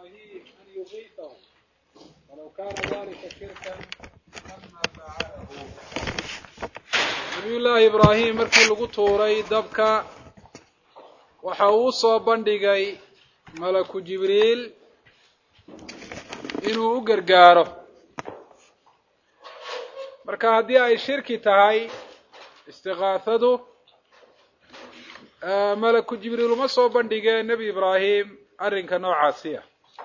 إبراهيم أن يغيثه ولو كان ذلك شركا لما فعله نبي llaahi ibraahim markii lagu tuuray dabka waxa uu soo bandhigay malaku jibriil inuu u gargaaro marka haddii ay shirki tahay istiqaafadu malaku jibriil uma soo bandhigeen nebi ibraahim arrinka noocaasiya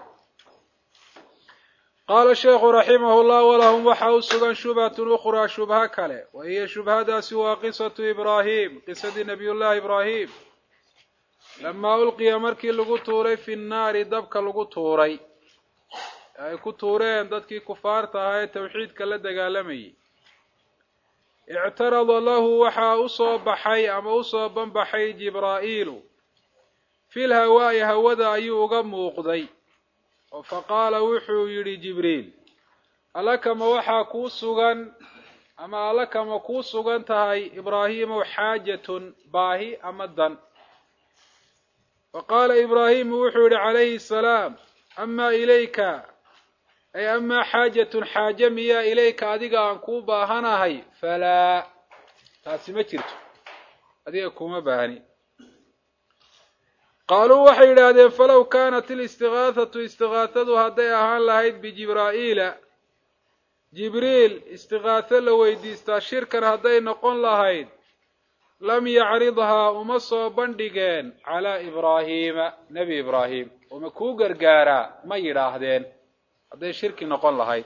qaala sheekhu raximahu llah walahum waxa u sugan shubhatun ukhraa shubha kale wa hiya shubhadaasi waa qisatu ibraahim qisadii nabiyullaahi ibraahim lamaa ulqiya markii lagu tuuray fi nnaari dabka lagu tuuray ay ku tuureen dadkii kufaarta ahaa ee tawxiidka la dagaalamayay ictarada lahu waxaa usoo baxay ama usoo banbaxay jibraa'iilu fil hawaa'i hawada ayuu uga muuqday oo faqaala wuxuu yidhi jibriil alakama waxaa kuu sugan ama alakama kuu sugan tahay ibraahiimow xaajatun baahi ama dan faqaala ibraahimu wuxuu yidhi calayhi salaam amaa ilayka ay amaa xaajatun xaaje miyaa ilayka adiga aan kuu baahanahay falaa taasi ma jirto adiga kuma baahni qaaluu waxay yidhaahdeen falow kaanat ilistigaahatu istigaahadu hadday ahaan lahayd bijibraa'iila jibriil istigaatho la weydiistaa shirkan hadday noqon lahayd lam yacridhaa uma soo bandhigeen calaa ibraahiima nebi ibraahim uma kuu gargaaraa ma yidhaahdeen hadday shirki noqon lahayd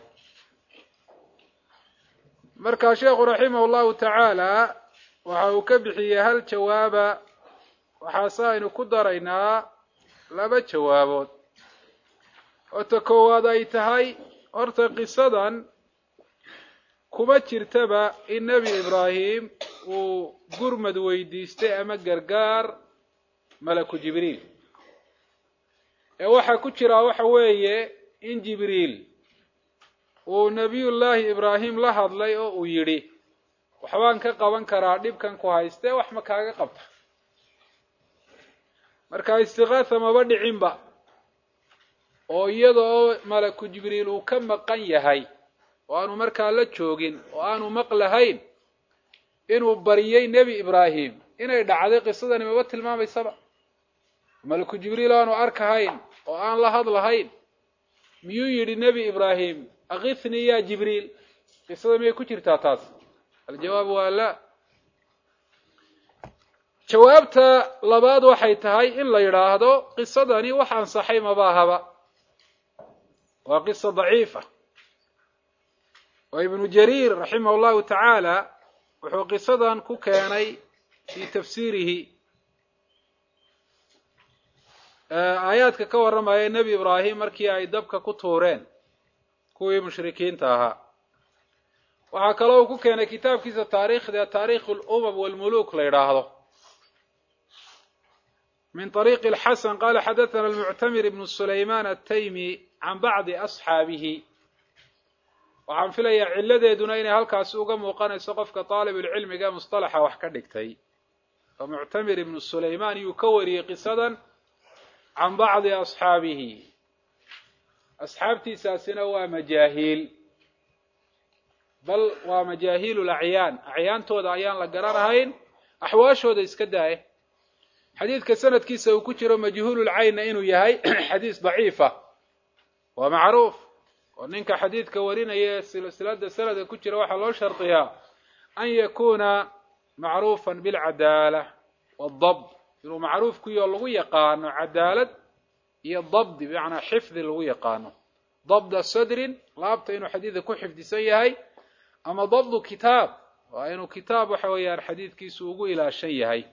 markaa sheekhu raximahu llahu tacaala waxa uu ka bixiyey hal jawaaba waxaase aynu ku daraynaa laba jawaabood oo ta koowaad ay tahay horta qisadan kuma jirtaba in nebi ibraahim uu gurmad weydiistay ama gargaar malaku jibriil ee waxaa ku jiraa waxa weeye in jibriil uu nebiyullaahi ibraahim la hadlay oo uu yidhi waxbaan ka qaban karaa dhibkan ku haystee wax ma kaaga qabta marka istiqaatha maba dhicinba oo iyada oo malaku jibriil uu ka maqan yahay oo aanu markaa la joogin oo aanu maqlahayn inuu bariyey nebi ibraahim inay dhacday qisadani maba tilmaamaysaba malaku jibriil aanu arkahayn oo aan la hadlahayn miyuu yidhi nebi ibraahim akithnii ya jibriil qisada miyay ku jirtaa taas aljawaab waa la jawaabta labaad waxay tahay in la yidhaahdo qisadani wax ansaxay mabaahaba waa qisa daciifa oo ibnu jariir raximah llahu tacaala wuxuu qisadan ku keenay fii tafsiirihi aayaadka ka warramaya nebi ibraahim markii ay dabka ku tuureen kuwii mushrikiinta ahaa waxaa kaloo uu ku keenay kitaabkiisa taariikhda taariikh alumam walmuluk la yidhaahdo min طariiqi اlxasan qala xadaثana almuctamir ibnu sulayman ataymi can bacdi asxaabihi waxaan filayaa ciladeeduna inay halkaasi uga muuqanayso qofka طaalibulcilmiga musطalaxa wax ka dhigtay oo muctamir ibnu sulayman yuu ka wariyey qisadan can bacdi asxaabihi asxaabtiisaasina waa majaahiil bal waa majaahiilu lacyaan acyaantooda ayaan la garanahayn axwaashooda iska daaya xadiidka sanadkiisa uu ku jiro majhuululcaynna inuu yahay xadiis daciifa waa macruuf oo ninka xadiidka warinaya silsilada sanadka ku jira waxaa loo shardiyaa an yakuna macruufan bilcadaala wadabd inuu macruuf ku yaho lagu yaqaano cadaalad iyo dabdi bimacnaa xifdi lagu yaqaano dabda sadrin laabta inuu xadiidka ku xifdisan yahay ama dabdu kitaab waa inuu kitaab waxa weeyaan xadiidkiisu ugu ilaashan yahay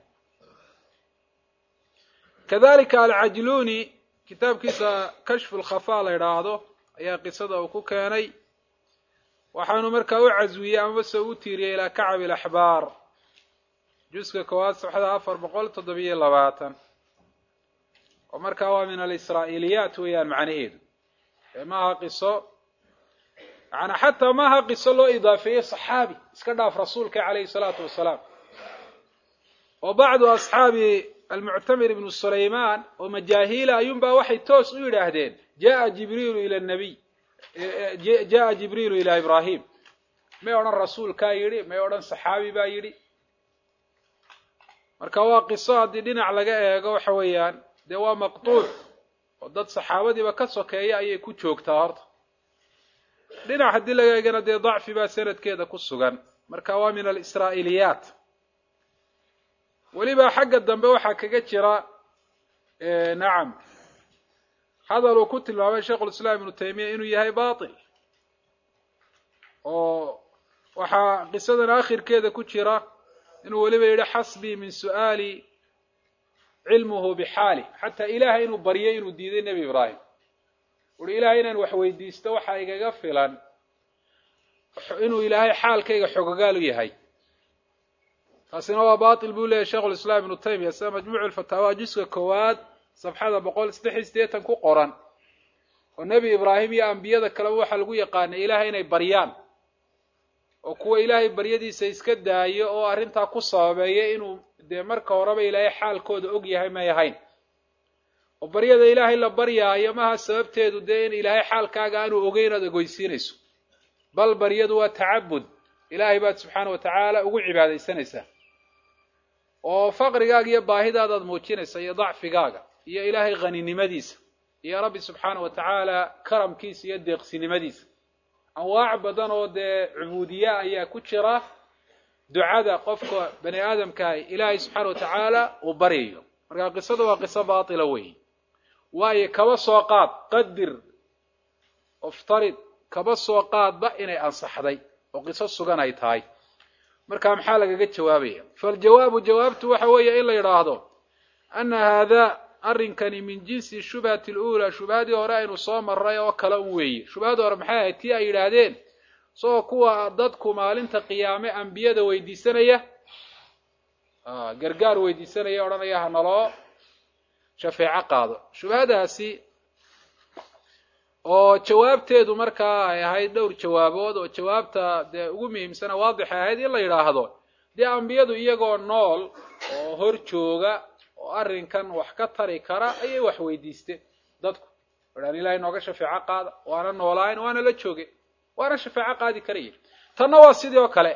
kadalika alcajluni kitaabkiisa kashfu lkhafa la yidhaahdo ayaa qisada uu ku keenay waxaanu markaa u caswiyey amase u tiiriyey ilaa kacab ilaxbaar juska koowaad saxda afar boqol toddobiyo labaatan oo markaa waa min alisraa'iiliyaat weeyaan macnaheedu ee maaha qiso yaani xataa maaha qiso loo idaafeeyey saxaabi iska dhaaf rasuulka calayhi salaatu wasalaam oo bacdu asxaabi almuctamir ibnu sulaymaan oo majaahiila ayuunbaa waxay toos u yidhaahdeen jaa jibriilu ila nabiy jaa jibriilu ilaa ibraahim may odhan rasuulkaa yidhi may odhan saxaabi baa yidhi marka waa qiso haddii dhinac laga eego waxa weeyaan dee waa maqtuuc oo dad saxaabadiiba ka sokeeya ayay ku joogtaa horta dhinac haddii laga eegana dee dacfi baa sanadkeeda ku sugan marka waa min alisraa'iliyaat weliba xagga dambe waxaa kaga jira nacam hadal uu ku tilmaamay sheikhulislaam ibnu taymiya inuu yahay batil oo waxaa qisadan akhirkeeda ku jira inuu weliba yidhi xasbii min su'aali cilmuhu bixaali xataa ilaahay inuu baryay inuu diiday nebi ibraahim uhi ilaahay inaan wax weydiisto waxaa igaga filan inuu ilaahay xaalkayga xogogaalu yahay taasina waa batil buu leeyahy sheikhulislaam ibnu taymiya sida majmuucu lfataawa juska koowaad safxada boqol saddex iyo siddeetan ku qoran oo nebi ibraahim iyo ambiyada kaleba waxaa lagu yaqaanay ilaahay inay baryaan oo kuwa ilaahay baryadiisa iska daayo oo arrintaa ku sababeeya inuu dee marka horeba ilaahay xaalkooda og yahay may ahayn oo baryada ilaahay la baryaayo maha sababteedu dee in ilaahay xaalkaaga aanu ogeyn inaad ogoysiinayso bal baryadu waa tacabud ilaahay baad subxaana wa tacaala ugu cibaadaysanaysaa oo faqrigaaga iyo baahidaadaad muujinaysa iyo dacfigaaga iyo ilaahay haninimadiisa iyo rabbi subxaana wa tacaala karamkiisa iyo deeqsinimadiisa anwaac badan oo dee cubuudiya ayaa ku jira ducada qofka bani aadamkaah ilaahay subxaana wa tacaala uu baryayo markaa qisada waa qiso baatila weyi waayo kaba soo qaad qadir oftarid kaba soo qaadba inay ansaxday oo qiso sugan ay tahay marka maxaa lagaga jawaabaya faljawaabu jawaabtu waxa weeye in la yidhaahdo ana haadaa arrinkani min jinsi shubhati luulaa shubhadii hore aynu soo maray oo kale un weeye shubhadii hore maxay ahayd tii ay yidhaahdeen isagoo kuwa dadku maalinta qiyaame ambiyada weydiisanaya gargaar weydiisanaya odhanaya hanaloo shafeeco qaado shubhadaasi oo jawaabteedu markaa ay ahayd dhowr jawaabood oo jawaabta dee ugu muhiimsana waadixay ahayd in la yidhaahdo dee ambiyadu iyagoo nool oo hor jooga oo arrinkan wax ka tari kara ayay wax weydiisteen dadku odhaan ilahay nooga shafeeco qaada waana noolaayn waana la jooge waana shafeeco qaadi karaya tanna waa sidii oo kale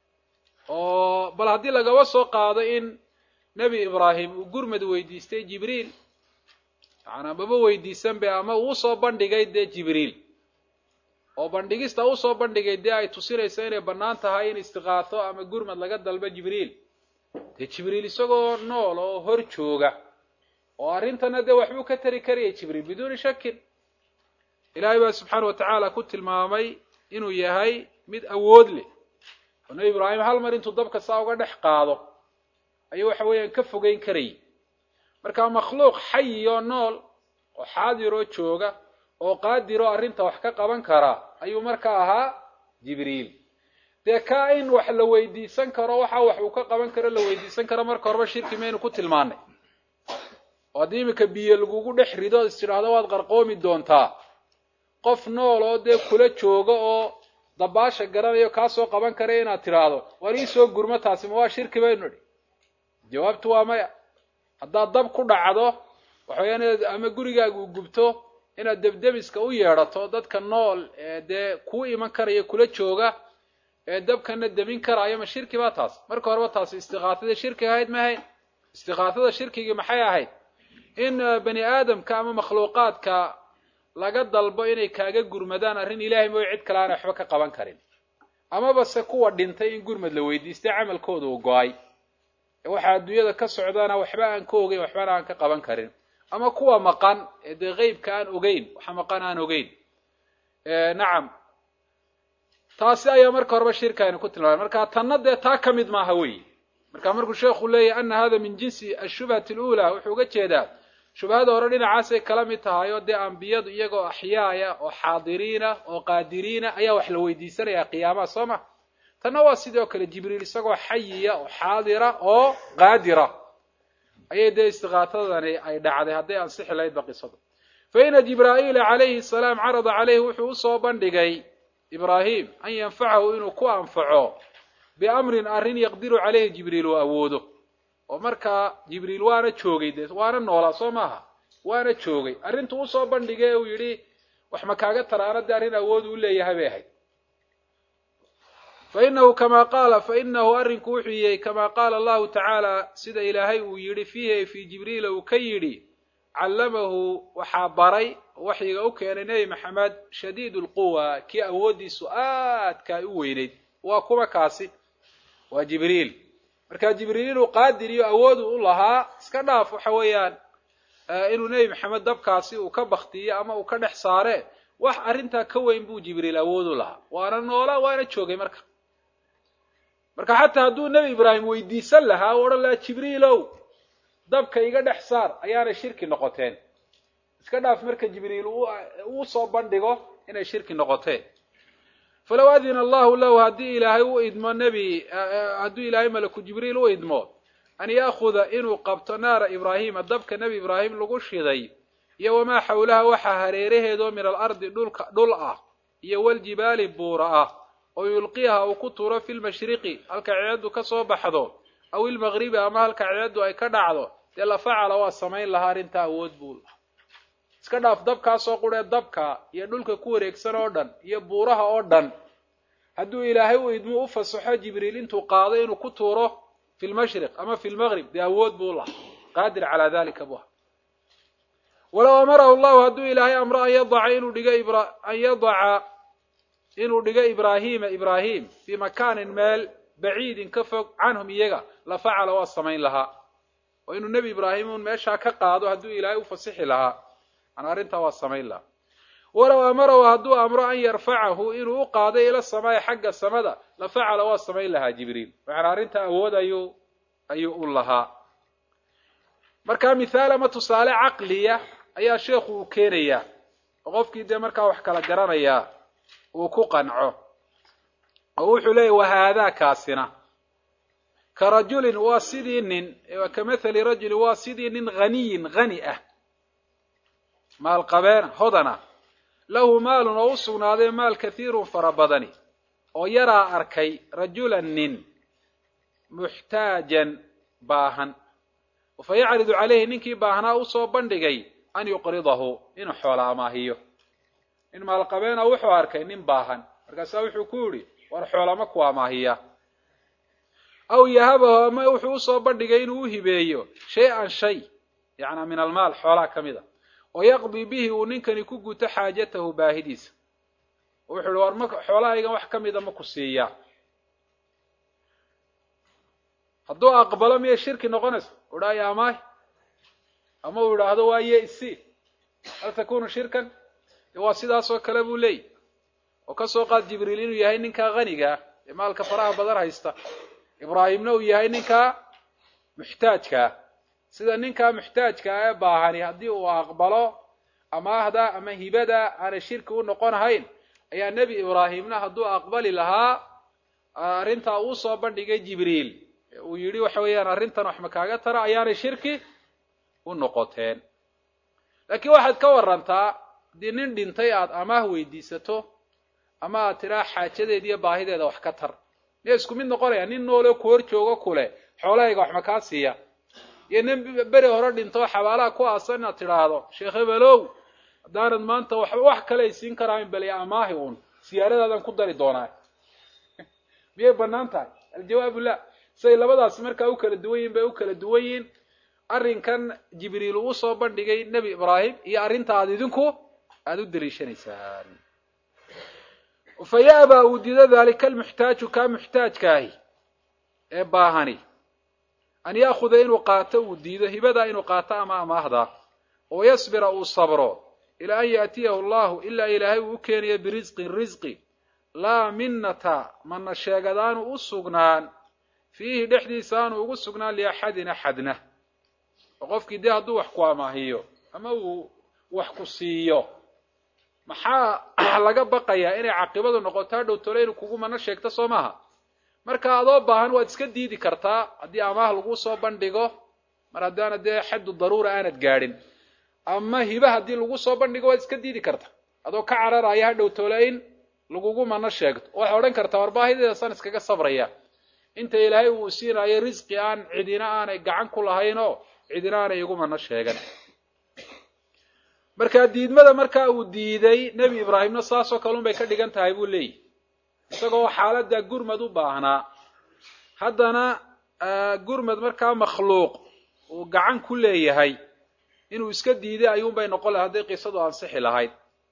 oo bal haddii lagaba soo qaado in nebi ibraahim uu gurmad weydiistay jibriil macanaa maba weydiisan be ama uu soo bandhigay dee jibriil oo bandhigista usoo bandhigay dee ay tusinayso inay bannaan tahay in istiqaato ama gurmad laga dalbo jibriil dee jibriil isagoo nool oo hor jooga oo arrintana dee waxbuu ka tari karaya jibriil biduuni shakin ilaahay baa subxaana wa tacaala ku tilmaamay inuu yahay mid awood leh oo nebi ibraahim hal mar intuu dabka saa uga dhex qaado ayuu waxa weeyaan ka fogeyn karayay marka makhluuq xayi oo nool oo xaadiroo jooga oo qaadiroo arrinta wax ka qaban kara ayuu markaa ahaa jibriil dee kaa in wax la weydiisan karo waxa wax uu ka qaban karo la weydiisan karo marka horeba shirki maynu ku tilmaanay oo haddii iminka biyo lagugu dhex rido is tidhaahdo waad qarqoomi doontaa qof nool oo dee kula jooga oo dabaasha garanayo kaasoo qaban kara inaad tidhaahdo war iisoo gurmo taasi ma waa shirki baynu idhi jawaabtu waa maya haddaad dab ku dhacdo waxaweyaan inaad ama gurigaaga u gubto inaad debdebiska u yeedhato dadka nool ee dee kuu iman karaya kula jooga ee dabkana demin karaayo ma shirki baa taas marka horeba taasi istiqaatadii shirki ahayd ma ahayn istiqaatada shirkigii maxay ahayd in bani aadamka ama makhluuqaadka laga dalbo inay kaaga gurmadaan arrin ilaahay mooyo cid kale aanay waxba ka qaban karin amaba se kuwa dhintay in gurmad la weydiistay camalkooda uu go-ay waxaa adduunyada ka socdaana waxba aan ka ogeyn waxbana aan ka qaban karin ama kuwa maqan ee dee qeybka aan ogeyn waxa maqan aan ogeyn nacam taasi ayaa marka horeba shirka aynu ku tilmaamay marka tanna dee taa ka mid maaha wey marka markuu sheekhu leeyahy ana hada min jinsi ashubhati alula wuxuu uga jeedaa shubhada hore dhinacaasay kala mid tahay oo dee ambiyadu iyagoo axyaaya oo xaadiriina oo qaadiriina ayaa wax la weydiisanaya qiyaamaha soo ma tanna waa sidoo kale jibriil isagoo xayiya oo xaadira oo qaadira ayay dee istiqaatadani ay dhacday hadday ansixi lahayd ba qisadu fa ina jibraa'iila calayhi salaam carada caleyhi wuxuu usoo bandhigay ibraahim an yanfacahu inuu ku anfaco biamrin arrin yaqdiru caleyhi jibriil uu awoodo oo markaa jibriil waana joogay dee waana noolaa soo maaha waana joogay arrintu usoo bandhigay uu yidhi wax ma kaaga taraana dee arrin awood uu leeyahay bay ahayd fainahu kama qaala fainahu arrinku wuxuu yahay kama qaala allahu tacaala sida ilaahay uu yidhi fiihi fii jibriila uu ka yidhi callamahu waxaa baray waxyiga u keenay nebi maxamed shadiid lquwa kii awooddiisu aadka ay u weynayd waa kuwa kaasi waa jibriil marka jibriil inuu qaadir iyo awoodu u lahaa iska dhaaf waxa weeyaan inuu nebi maxamed dabkaasi uu ka baktiyo ama uu ka dhex saare wax arrintaa ka weyn buu jibriil awood u lahaa waana noola waana joogay marka marka xataa hadduu nebi ibraahim weydiisan lahaa u odhan lahaa jibriilow dabka iga dhex saar ayaanay shirki noqoteen iska dhaaf marka jibriil uu soo bandhigo inay shirki noqoteen falow adina allahu lahu haddii ilaahay u idmo nebi hadduu ilaahay malaku jibriil u idmo an ya'khuda inuu qabto naara ibraahima dabka nebi ibraahim lagu shiday iyo wamaa xawlaha waxaa hareeraheedoo min alardi dhulka dhul ah iyo waljibaali buura ah oo yulqiyaha uu ku tuuro fi lmashriqi halka ceeddu ka soo baxdo aw ilmaqribi ama halka ceeddu ay ka dhacdo dee la facala waa samayn lahaa arrintaa awood buu lahaa iska dhaaf dabkaasoo quree dabka iyo dhulka ku wareegsan oo dhan iyo buuraha oo dhan hadduu ilaahay u idmo u fasaxo jibriil intuu qaado inuu ku tuuro fi lmashriq ama fi lmaqrib dee awood buu lahaa qaadir calaa dalika bu walow amarahu llahu hadduu ilaahay amro an yadaca inuu dhigo an yadaca inuu dhigo ibraahima ibraahim fii makaanin meel baciidin ka fog canhum iyaga la facala waa samayn lahaa oo inuu nebi ibraahim uun meeshaa ka qaado hadduu ilaahay u fasixi lahaa an arrintaa waa samayn lahaa walow amarahu hadduu amro an yarfacahu inuu u qaado ila samaai xagga samada la facala waa samayn lahaa jibriil macnaa arrintaa awood ayuu ayuu u lahaa markaa mithaal ama tusaale caqliya ayaa sheekhu uu keenayaa oo qofkii dee markaa wax kala garanayaa uu ku qanco oo wuxuu leeyahy wahaadaa kaasina ka rajulin waa sidii nin ka mathali rajulin waa sidii nin haniyin hani ah maalqabeena hodana lahu maalun oo u sugnaaday maal kathiirun fara badani oo yaraa arkay rajulan nin muxtaajan baahan fa yacridu calayhi ninkii baahnaa usoo bandhigay an yuqridahu inuu xoola amaahiyo nin maalqabeena wuxuu arkay nin baahan markaasaa wuxuu ku yidhi war xoolama ku amaahiya aw yahabahu ama wuxuu usoo bandhigay inuu u hibeeyo shay-an shay yacnaa min almaal xoolaa ka mid a oo yaqdii bihi uu ninkani ku guto xaajatahu baahidiisa oo wuxuu ihi war ma xoolahaygan wax ka mida ma ku siiyaa hadduu aqbalo miyay shirki noqonaysa udhaaya amaahi ama uu idhaahdo waa ye isi hal takunu shirkan waa sidaasoo kale buu leeyahy oo kasoo qaad jibriil inuu yahay ninkaa hanigaa ee maalka faraha badan haysta ibraahimna uu yahay ninkaa muxtaajkaa sida ninkaa muxtaajkaa ee baahani haddii uu aqbalo amaahda ama hibada aanay shirki u noqonahayn ayaa nebi ibraahimna hadduu aqbali lahaa arrintaa uu soo bandhigay jibriil uu yidhi waxa weeyaan arrintan wax ma kaaga tara ayaanay shirki u noqoteen laakiin waxaad ka warantaa haddii nin dhintay aada amaah weydiisato ama aad tidhaa xaajadeed iyo baahideeda wax ka tar miya isku mid noqonaya nin nooloo ku hor joogo kule xoolahayga wax ma kaa siiya iyo nin beri hore dhinto xabaalaha ku aasan inaad tidhaahdo sheekh hebelow haddaanad maanta wax wax kale ay siin karaan bal amaahi uun siyaaradaadaan ku dari doonaa miyay banaan tahay aljawaabu la siday labadaasi markaa u kala duwan yihin bay u kala duwan yihiin arrinkan jibriil uu usoo bandhigay nebi ibraahim iyo arrinta aad idinku aada u daliishanaysaan fa ya'baa uu dido daalika almuxtaaju kaa muxtaajkaahi ee baahani an ya'khuda inuu qaato uu diido hibadaa inuu qaato ama amaahda oo yasbira uu sabro ilaa an yaatiyahu allahu ilaa ilaahay uu u keenayo birisqin risqi laa minnata mana sheegadaanu u sugnaan fiihi dhexdiisa aanu ugu sugnaan liaxadin axadna oo qofkii dee hadduu wax ku amaahiyo ama uu wax ku siiyo maxaa laga baqayaa inay caqibadu noqoto hadhow tole inuu kugu mana sheegto soo maaha marka adoo baahan waad iska diidi kartaa haddii amaah lagu soo bandhigo mar haddaana dee xaddu daruura aanad gaadhin ama hiba haddii lagu soo bandhigo waad iska diidi kartaa adoo ka cararaya hadhow tole in lagugu mana sheegto waxay odhan kartaa war baahideedasaan iskaga sabraya inta ilaahay uu siinayo risqi aan cidina aanay gacan ku lahayn oo cidina aanay igu mana sheegan markaa diidmada markaa uu diiday nebi ibraahimna saasoo kale un bay ka dhigan tahay buu leeyihi isagoo xaaladda gurmad u baahnaa haddana gurmad markaa makhluuq uu gacan ku leeyahay inuu iska diiday ayuunbay noqon lahay hadday qisadu ansixi lahayd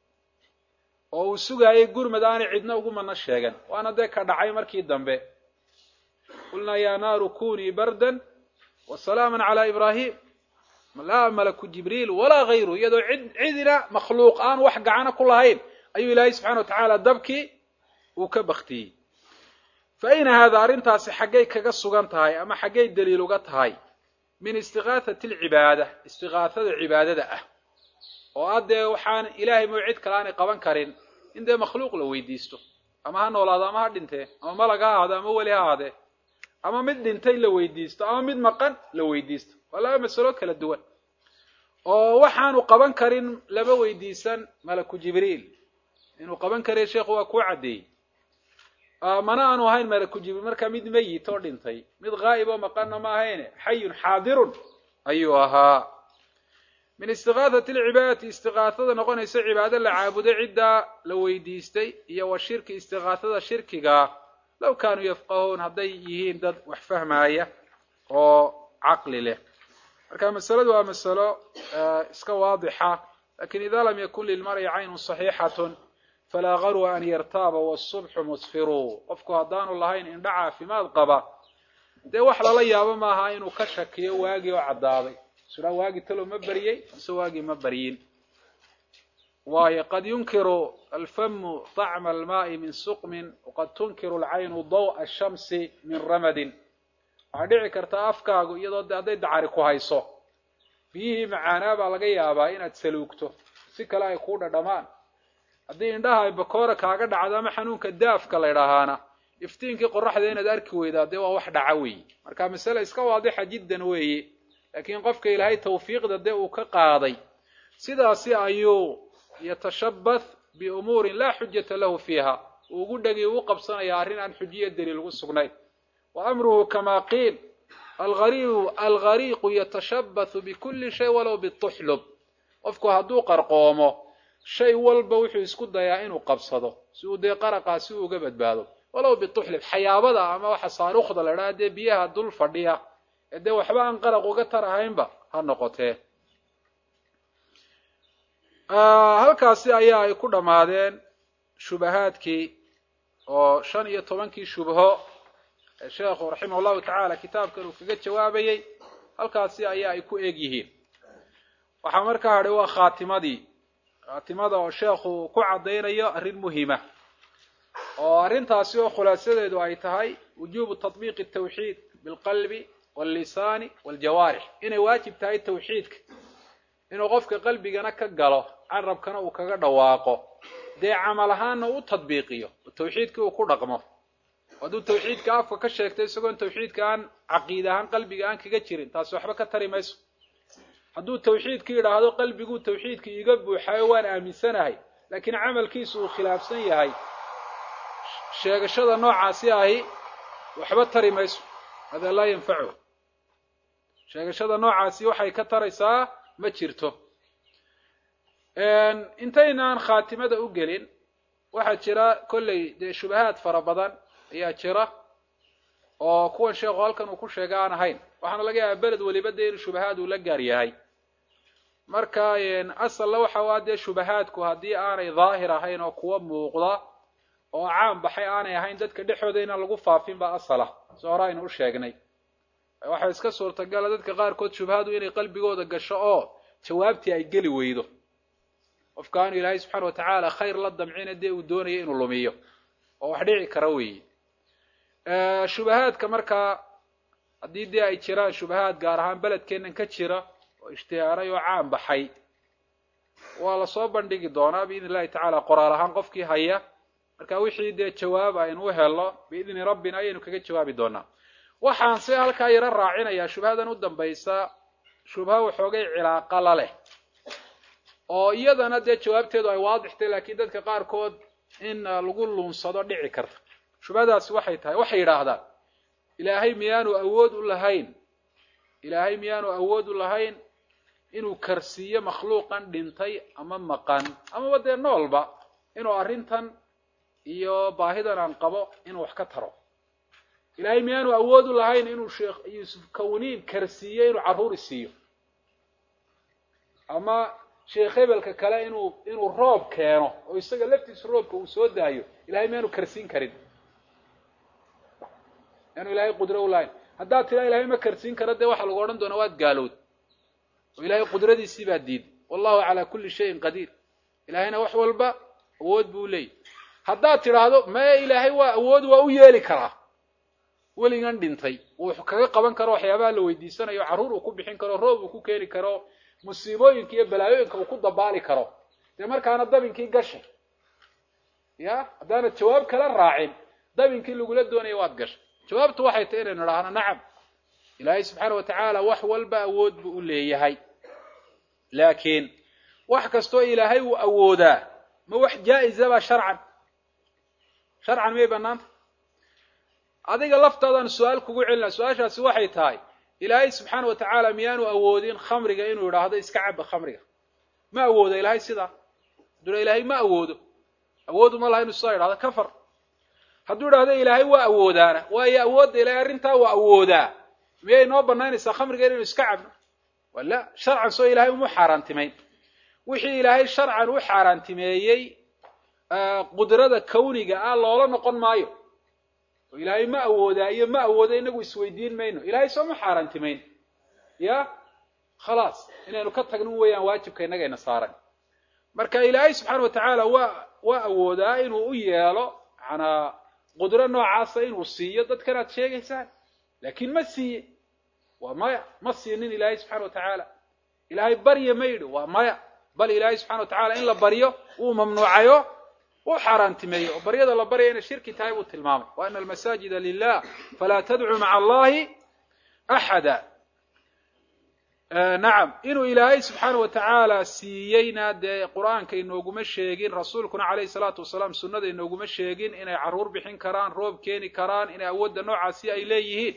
oo uu sugaayay gurmad aanay cidna ugu mana sheegan waana dee ka dhacay markii dambe qulnaa yaa naaru kunii bardan wa salaaman calaa ibraahim laa malaku jibriil walaa hayru iyadoo cid cidina makhluuq aan wax gacana ku lahayn ayuu ilaahay subxana wa tacaala dabkii uu ka baktiyey fa ayna haada arrintaasi xaggay kaga sugan tahay ama xaggay daliil uga tahay min istiqaathati alcibaada istiqaathada cibaadada ah oo ah dee waxaan ilaahay moo cid kale aanay qaban karin in dee makhluuq la weydiisto ama ha noolaado ama ha dhintee ama malag ha ahaado ama weli ha ahaadee ama mid dhintay la weydiisto ama mid maqan la weydiisto waa laba masalo kala duwan oo waxaanu qaban karin lama weydiisan malaku jibriil inuu qaban kariyo sheekhu waa kuu caddeeyey mana aanu ahayn malaku jibriil markaa mid meyit oo dhintay mid ghaa'ib oo maqanna ma ahayne xayun xaadirun ayuu ahaa min istiqaathati alcibaadati istiqaathada noqonaysa cibaado la caabuday ciddaa la weydiistay iyo wa shirki istiqaathada shirkiga low kaanuu yafqahuun hadday yihiin dad wax fahmaaya oo caqli leh marka masaladu waa masalo iska waadixa lakin ida lam yakun lilmar'i caynun saxiixatun falaa garwa an yartaaba wasubxu musfiruu qofku haddaanu lahayn indha caafimaad qaba dee wax lala yaabo maaha inuu ka shakiyo waagii oo caddaaday suraa waagii talow ma beriyey mise waagii ma beryin waayo qad yunkiru alfamu طacma almaai min suqmin waqad tunkiru alcaynu daw'a ashamsi min ramadin waxaa dhici karta afkaagu iyadoo de hadday dacari ku hayso biyihii macaanaa baa laga yaabaa inaad saluugto si kale ay kuu dhadhamaan haddii indhaha ay bakoora kaaga dhacdo ama xanuunka daafka la ydhaahaana iftiinkii qoraxda inaad arki weydaa dee waa wax dhaca weeye marka masale iska waadixa jiddan weeye laakiin qofka ilaahay tawfiiqda dee uu ka qaaday sidaasi ayuu yatashabbath biumuurin laa xujata lahu fiiha uu ugu dhegi ugu qabsanaya arrin aan xujiyo daliil ugu sugnayn wa amruhu kama qiil alariibu alghariiqu yatashabbathu bikulli shay walow bituxlub qofku hadduu qarqoomo shay walba wuxuu isku dayaa inuu qabsado si uu dee qaraqaasi uga badbaado walow bituxlib xayaabada ama waxa saaruukhda la idhaha dee biyaha dul fadhiya ee dee waxba aan qaraq uga tar ahaynba ha noqotee halkaasi ayaa ay ku dhammaadeen shubahaadkii oo shan iyo tobankii shubho ee sheekhu raximah allahu tacaala kitaabkan uu kaga jawaabayey halkaasi ayaa ay ku eg yihiin waxaa markaa hadhay waa khaatimadii khaatimada oo sheekhu ku caddaynayo arrin muhima oo arrintaasi oo khulaasadeedu ay tahay wujuubu tatbiiqi tawxiid bilqalbi wallisaani waljawaarix inay waajib tahay tawxiidka inuu qofka qalbigana ka galo carabkana uu kaga dhawaaqo dee camal ahaanna u tadbiiqiyo oo tawxiidkii uu ku dhaqmo hadduu tawxiidka afka ka sheegto isagoon tawxiidka aan caqiida ahaan qalbiga aan kaga jirin taasi waxba ka tari mayso hadduu tawxiidka yidhaahdo qalbiguu tawxiidka iiga buuxayo waan aaminsanahay laakiin camalkiisu uu khilaafsan yahay sheegashada noocaasi ahi waxba tari mayso hada laa yanfachu sheegashada noocaasi waxay ka taraysaa ma jirto intaynaan khaatimada u gelin waxaa jira kolley dee shubahaad fara badan ayaa jira oo kuwan sheekhu halkan uu ku sheega aan ahayn waxaana laga yaabaa beled weliba dee inuu shubahaad uu la gaar yahay marka asalna waxa waa dee shubahaadku haddii aanay daahir ahayn oo kuwa muuqda oo caan baxay aanay ahayn dadka dhexooda inaan lagu faafin baa asala si hore aynu u sheegnay waxaa iska suurtagala dadka qaarkood shubhadu inay qalbigooda gasho oo jawaabtii ay geli weydo qofka aanu ilaahay subxaana wa tacaala khayr la damcina dee uu doonayo inuu lumiyo oo wax dhici kara weeye shubahaadka markaa haddii dee ay jiraan shubahaad gaar ahaan beledkeennan ka jira oo ishtihaaray oo caan baxay waa lasoo bandhigi doonaa biidn illahi tacaala qoraal ahaan qofkii haya marka wixii dee jawaab aynu u helo biidni rabbina ayaynu kaga jawaabi doonaa waxaan se halkaa yaro raacinayaa shubhadan u dambaysa shubha waxoogay cilaaqa la leh oo iyadana dee jawaabteedu ay waadixtay laakiin dadka qaarkood in lagu luunsado dhici karta shubhadaasi waxay tahay waxay yidhaahdaan ilaahay miyaanu awood u lahayn ilaahay miyaanu awood u lahayn inuu karsiiyo makhluuqan dhintay ama maqan amaba dee noolba inuu arrintan iyo baahidan aan qabo inuu wax ka taro ilaahay miyaanu awoodu lahayn inuu sheekh yuusuf kawniin karsiiyo inuu carruuri siiyo ama sheekh hebelka kale inuu inuu roob keeno oo isaga laftiisa roobka uu soo daayo ilahay miyaanu karsiin karin miyaanu ilahay qudro u lahayn haddaad tiraa ilahay ma karsiin karo dee waxaa lagu odhan doonaa waad gaalowd oo ilahay qudradiisii baa diiday wallahu calaa kulli shayin qadiir ilahayna wax walba awood buu leeyahy haddaad tidhaahdo maya ilaahay waa awood waa u yeeli karaa weligan dhintay uu kaga qaban karo waxyaabaha la weydiisanayo carruur uu ku bixin karo roob uu ku keeni karo musiibooyinka iyo balaayooyinka uu ku dabaali karo dee markaana dabinkii gashay ya haddaanad jawaab kala raacin dabinkii lagula doonaya waad gashay jawaabtu waxay tahy inaynu idhaahno nacam ilaahay subxaana wa tacaala wax walba awood buu u leeyahay laakiin wax kastoo ilaahay uu awoodaa ma wax jaa-izaba sharcan sharcan miyay banaanta adiga laftaadaan su-aal kugu celina su-aashaasi waxay tahay ilaahay subxaana wa tacaala miyaanu awoodin khamriga inuu idhaahdo iska caba khamriga ma awoodo ilaahay sidaa hadduu ilaahay ma awoodo awoodu ma laha inu sidaa idhahdo kafar hadduu idhahdo ilaahay waa awoodaana waayo awoodda ilaahay arrintaa waa awoodaa miyay noo banaynaysaa khamriga inaynu iska cabno wala sharcan soo ilaahay uma xaaraantimayn wixii ilaahay sharcan u xaaraantimeeyey qudrada kawniga ah loola noqon maayo oo ilaahay ma awoodaa iyo ma awooda inagu isweydiin mayno ilaahay soo ma xaaraantimayn ya khalaas inaynu ka tagno weeyaan waajibka innagayna saaran marka ilaahay subxaana wa tacaala waa waa awoodaa inuu u yeelo manaa qudro noocaasa inuu siiyo dadkan aad sheegaysaan laakiin ma siiye waa maya ma siinin ilaahay subxana wa tacaala ilaahay barya ma yidhi waa maya bal ilaahay subxana wa tacala in la baryo wuu mamnuucayo u xaaraantimeeyo oo baryada la baryaya inay shirki tahay buu tilmaamay wa ana almasaajida lilah falaa tadcuu maca allahi axada nacam inuu ilaahay subxaana wa tacaala siiyeyna dee qur-aanka inooguma sheegin rasuulkuna calayhi salaatu wasalaam sunnada inooguma sheegin inay carruur bixin karaan roob keeni karaan inay awoodda noocaasi ay leeyihiin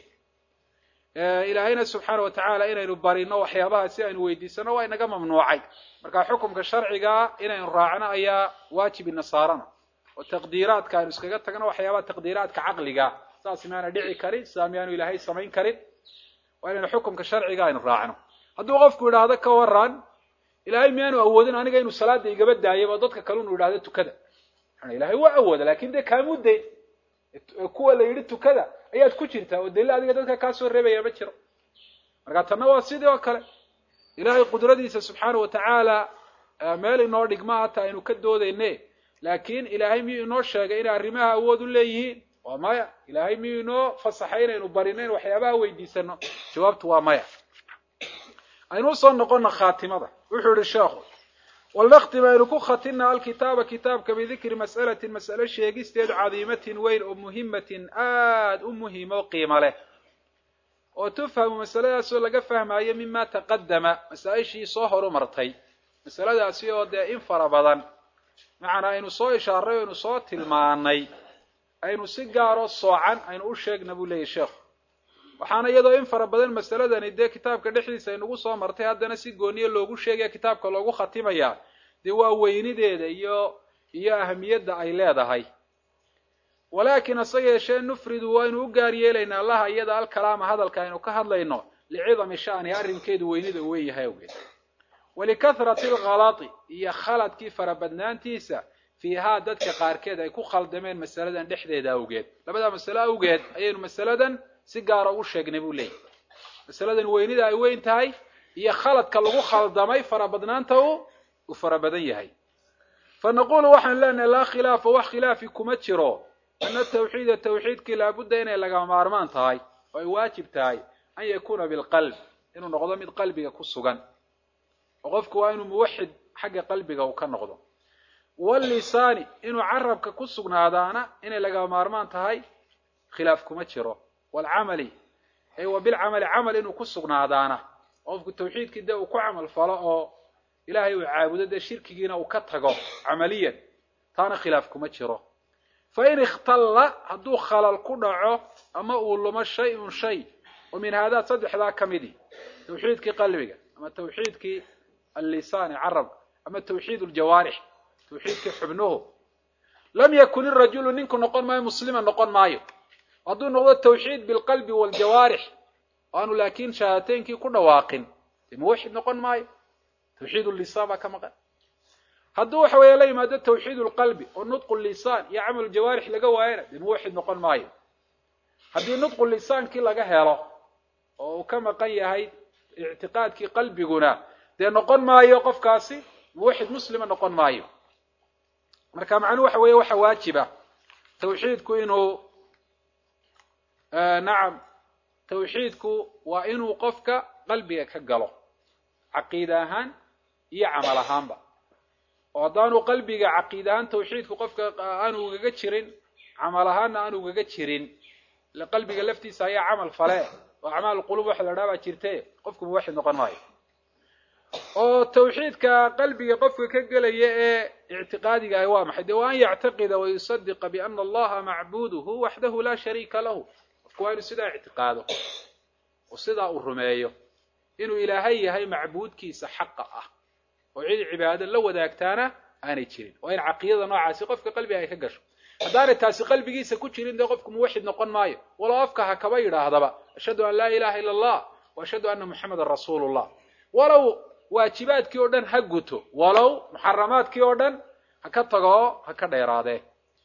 ilaahayna subxaana wa tacaala inaynu barino waxyaabaha si aynu weydiisano waa inaga mamnuucay marka xukumka sharcigaa inaynu raacno ayaa waajib ina saarana oo taqdiiraadka aynu iskaga tagno waxyaabaha taqdiiraadka caqliga saas miyaana dhici karin sidaa miyaanu ilaahay samayn karin waa inaynu xukumka sharciga aynu raacno hadduu qofku idhaahdo ka waran ilaahay miyaanu awoodin aniga inuu salaada igaba daayaba dadka kale inu idhahdo tukada ilahay waa awooda lakin dee kaamuu dayn kuwa la yidhi tukada ayaad ku jirtaa oo daliil adiga dadka kaa soo reebaya ma jiro marka tanna waa sidii oo kale ilaahay qudradiisa subxaana wa tacaala meel inoo dhigma hata aynu ka doodayne laakiin ilaahay miyuu inoo sheegay inay arrimaha awood u leeyihiin waa maya ilaahay miyuu inoo fasaxay inaynu barino in waxyaabaha weydiisano jawaabtu waa maya aynu usoo noqona khaatimada wuxuu yihi sheekhu walnaktim aynu ku khatina alkitaaba kitaabka bidikri mas'alatin mas'ale sheegisteed cadiimatin weyn oo muhimatin aada u muhiima oo qiimo leh oo tufhamu masaladaasoo laga fahmaayo mima taqadama masaa-ishii soo horumartay masaladaasi oo dee in fara badan macnaa aynu soo ishaaray o aynu soo tilmaanay aynu si gaaroo soocan aynu u sheegna buu leeyahy sheekhu waxaana iyadoo in fara badan masaladani dee kitaabka dhexdiisa aynugu soo martay haddana si gooniye loogu sheegaya kitaabka loogu khatimayaa dee waa weynideeda iyo iyo ahamiyadda ay leedahay walaakin hase yeeshee nufridu waynu u gaar yeelaynaa allaha iyada alkalaama hadalka aynu ka hadlayno licidami sha'niha arrinkeedu weynida u weyn yahay awgeed walikahrati alkhalati iyo khaladkii farabadnaantiisa fiihaa dadka qaarkeed ay ku khaldameen masaladan dhexdeeda awgeed labadaa masale awgeed ayaynu masaladan si gaara ugu sheegnay buu leeyahy masaladan weynida ay weyn tahay iyo khaladka lagu khaldamay farabadnaanta u uu fara badan yahay fa naqulu waxaan leenahay laa khilaafa wax khilaafi kuma jiro ana tawxiida tawxiidkii laabudda inay lagama maarmaan tahay oo ay waajib tahay an yakuuna bilqalb inuu noqdo mid qalbiga ku sugan oo qofku waa inuu muwaxid xagga qalbiga uu ka noqdo wallisaani inuu carabka ku sugnaadaana inay lagama maarmaan tahay khilaaf kuma jiro walcamali ay wa bilcamali camal inuu ku sugnaadaana qofku tawxiidkii dee uu ku camal falo oo ilaahay uu caabudo dee shirkigiina uu ka tago camaliyan taana khilaaf kuma jiro fa in ikhtalla hadduu khalal ku dhaco ama uu lumo shay-un shay oo min haadaa saddexdaa ka midi tawxiidkii qalbiga ama ama tawxiidkii allisaani carabka ama tawxiid aljawaarix tawxiidkii xubnuhu lam yakun irajulu ninku noqon maayo muslima noqon maayo hadduu noqdo tawxiid bilqalbi waaljawaarix aanu laakiin shahaadateynkii ku dhawaaqin dee muwaxid noqon maayo tawxiid lisaan baa ka maqan hadduu waxa weeye la yimaado tawxiid lqalbi oo nutqu lisaan iyo camal jawaarix laga waayana dee muwaxid noqon maayo haddii nutqu lisaankii laga helo oo uu ka maqan yahay ictiqaadkii qalbiguna dee noqon maayo qofkaasi muwaxid muslima noqon maayo marka macnuhu waxa weeye waxa waajiba tawxiidku inuu nacam tawxiidku waa inuu qofka qalbiga ka galo caqiida ahaan iyo camal ahaanba oo haddaanu qalbiga caqiid ahaan tawxiidku qofka aanu ugaga jirin camal ahaanna aanu ugaga jirin ile qalbiga laftiisa ayaa camal fale oo acmaal qulub waxa la dhaha baa jirte qofku muwaxid noqon maayo oo tawxiidka qalbiga qofka ka gelaya ee ictiqaadiga ahi waa maxay dee waa an yactaqida wayusadiqa biana allaha macbuduhu waxdahu laa shariika lahu qofku waa inuu sidaa ictiqaado oo sidaa uu rumeeyo inuu ilaahay yahay macbuudkiisa xaqa ah oo cid cibaado la wadaagtaana aanay jirin waa in caqiidada noocaasi qofka qalbiga ay ka gasho haddaanay taasi qalbigiisa ku jirin dee qofku muwaxid noqon maayo walow afka ha kaba yidhaahdaba ashhadu an laa ilaha ila allah wa ashhadu anna muxamadan rasuulu llah walow waajibaadkii oo dhan ha guto walow muxaramaadkii oo dhan ha ka tago ha ka dheeraadee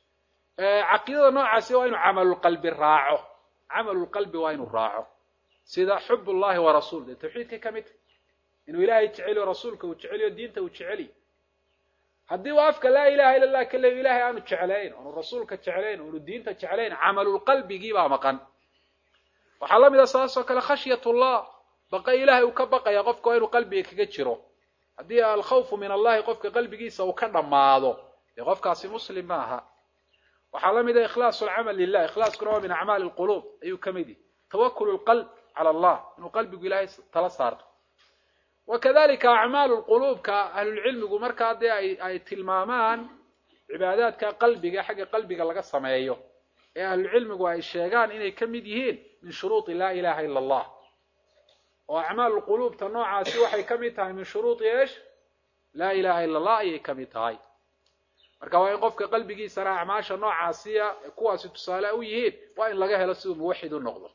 caqiidada noocaasi waa inuu camalulqalbi raaco camalulqalbi waa inuu raaco sida xub ullahi wa rasuul dee tawxiidkay ka mid tahy inuu ilaahay jeceliyo rasuulka uu jeceliyo diinta uu jeceliyo haddii uu afka laa ilaha illa allah ka leeyo ilahay aanu jeclayn oonu rasuulka jeclayn oonu diinta jeclayn camalulqalbigii baa maqan waxaa la mid a saasoo kale khashyatullah baqa ilaahay uu ka baqaya qofka waa inuu qalbiga kaga jiro haddii alkhawfu min allahi qofka qalbigiisa uu ka dhammaado dee qofkaasi muslim ma aha waxaa la mid a ikhlaasu alcamal lilah ikhlaaskuna waa min acmaali lquluub ayuu ka mid yihi tawakulu lqalb cala allah inuu qalbigu ilaahay tala saarto wakadalika acmaalu lquluubka ahlulcilmigu markaa dee ay ay tilmaamaan cibaadaadka qalbiga xagga qalbiga laga sameeyo ee ahlulcilmigu ay sheegaan inay ka mid yihiin min shuruudi laa ilaha ila allah oo acmaalu quluubta noocaasi waxay ka mid tahay min shuruudi eesh laa ilaha ila allah ayay ka mid tahay marka waa in qofka qalbigiisana acmaasha noocaasiya kuwaasi tusaale u yihiin waa in laga helo siduu muwaxid u noqdo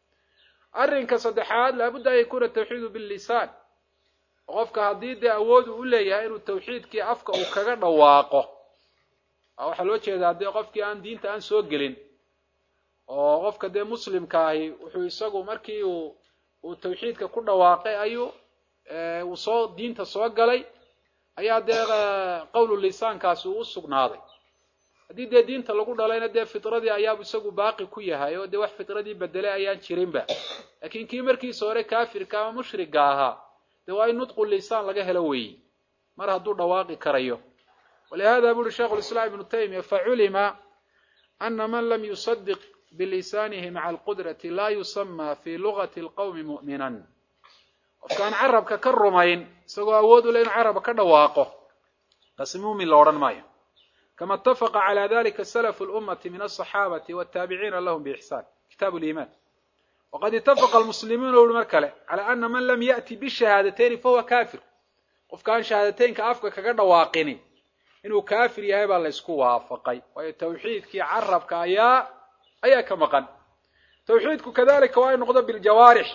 arrinka saddexaad laabudda an yakuuna tawxiidu billisaan qofka haddii dee awood uu u leeyahay inuu tawxiidkii afka uu kaga dhawaaqo waxaa loo jeedaa dee qofkii aan diinta aan soo gelin oo qofka dee muslimka ahi wuxuu isagu markii uu uu tawxiidka ku dhawaaqay ayuu uu soo diinta soo galay ayaa dee qowlu lisaankaasi uu u sugnaaday haddii dee diinta lagu dhalayna dee fitradii ayaabu isagu baaqi ku yahay oo dee wax fitradii bedelay ayaan jirinba laakiin kii markiisa hore kaafirka ama mushriga ahaa dee waa in nudqu lisaan laga helo weeyi mar hadduu dhawaaqi karayo walihada bu uhi sheikhu lislaam ibnu taymiya faculima ana man lam yusadiq bilisaanihi maca alqudrati laa yusama fi lugati alqawmi mu'minan qofkaan carabka ka rumayn isagoo awood u le inu carabka ka dhawaaqo kaasi muumin la odhan maayo kama itafaqa cala dalika salafu lummati min asaxaabati wataabiciina lahum biixsaan kitaabu liimaan waqad itafaqa almuslimuuna uri mar kale cala ana man lam ya'ti bishahaadateyn fahuwa kafir qofkaan shahaadateynka afka kaga dhawaaqini inuu kaafir yahay baa la ysku waafaqay waayo tawxiidkii carabka ayaa ayaa ka maqan tawxiidku kadalika waa in noqdo biljawaarix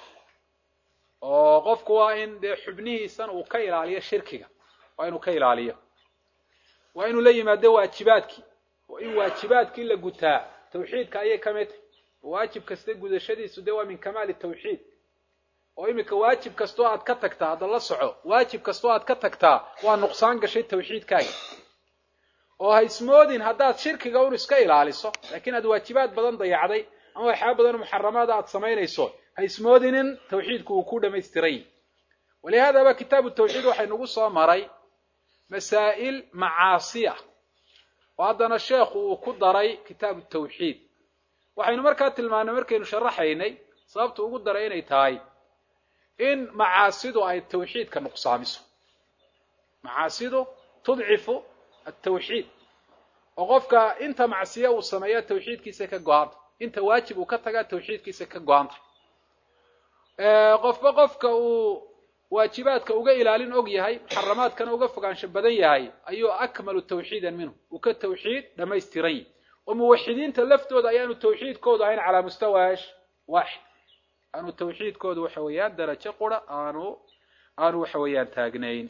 oo qofku waa in dee xubnihiisan uu ka ilaaliyo shirkiga waa inuu ka ilaaliyo waa inuu la yimaado waajibaadkii oo in waajibaadkii la gutaa tawxiidka ayay ka mid tahay waajib kasta gudashadiisu dee waa min kamaali tawxiid oo iminka waajib kastoo aad ka tagtaa hadda la soco waajib kastoo aad ka tagtaa waa nuqsaan gashay tawxiidkaaga oo ha ismoodin haddaad shirkiga un iska ilaaliso laakiin aad waajibaad badan dayacday ama waxyaaba badan muxaramaada aad samaynayso ha ismoodin in tawxiidku uu ku dhamaystiray walihaadaba kitaabu tawxiid waxay nagu soo maray masaa'il macaasiya oo haddana sheekhu uu ku daray kitaabu tawxiid waxaynu markaa tilmaanay markaynu sharaxaynay sababta ugu daray inay tahay in macaasidu ay tawxiidka nuqsaamiso macaasidu tudcifu atawxiid oo qofka inta macsiya uu sameeya tawxiidkiisa ka go-anta inta waajib uu ka tagaa tawxiidkiisa ka go-anta qofba qofka uu waajibaadka uga ilaalin og yahay muxaramaadkana uga fogaansho badan yahay ayuu akmalu tawxiidan minhu uu ka tawxiid dhammaystiran yahy oo muwaxidiinta laftooda ayaanu tawxiidkoodu ahayn calaa mustawaash waaxid aanu tawxiidkoodu waxa weeyaan darajo qura aanu aanu waxa weeyaan taagnayn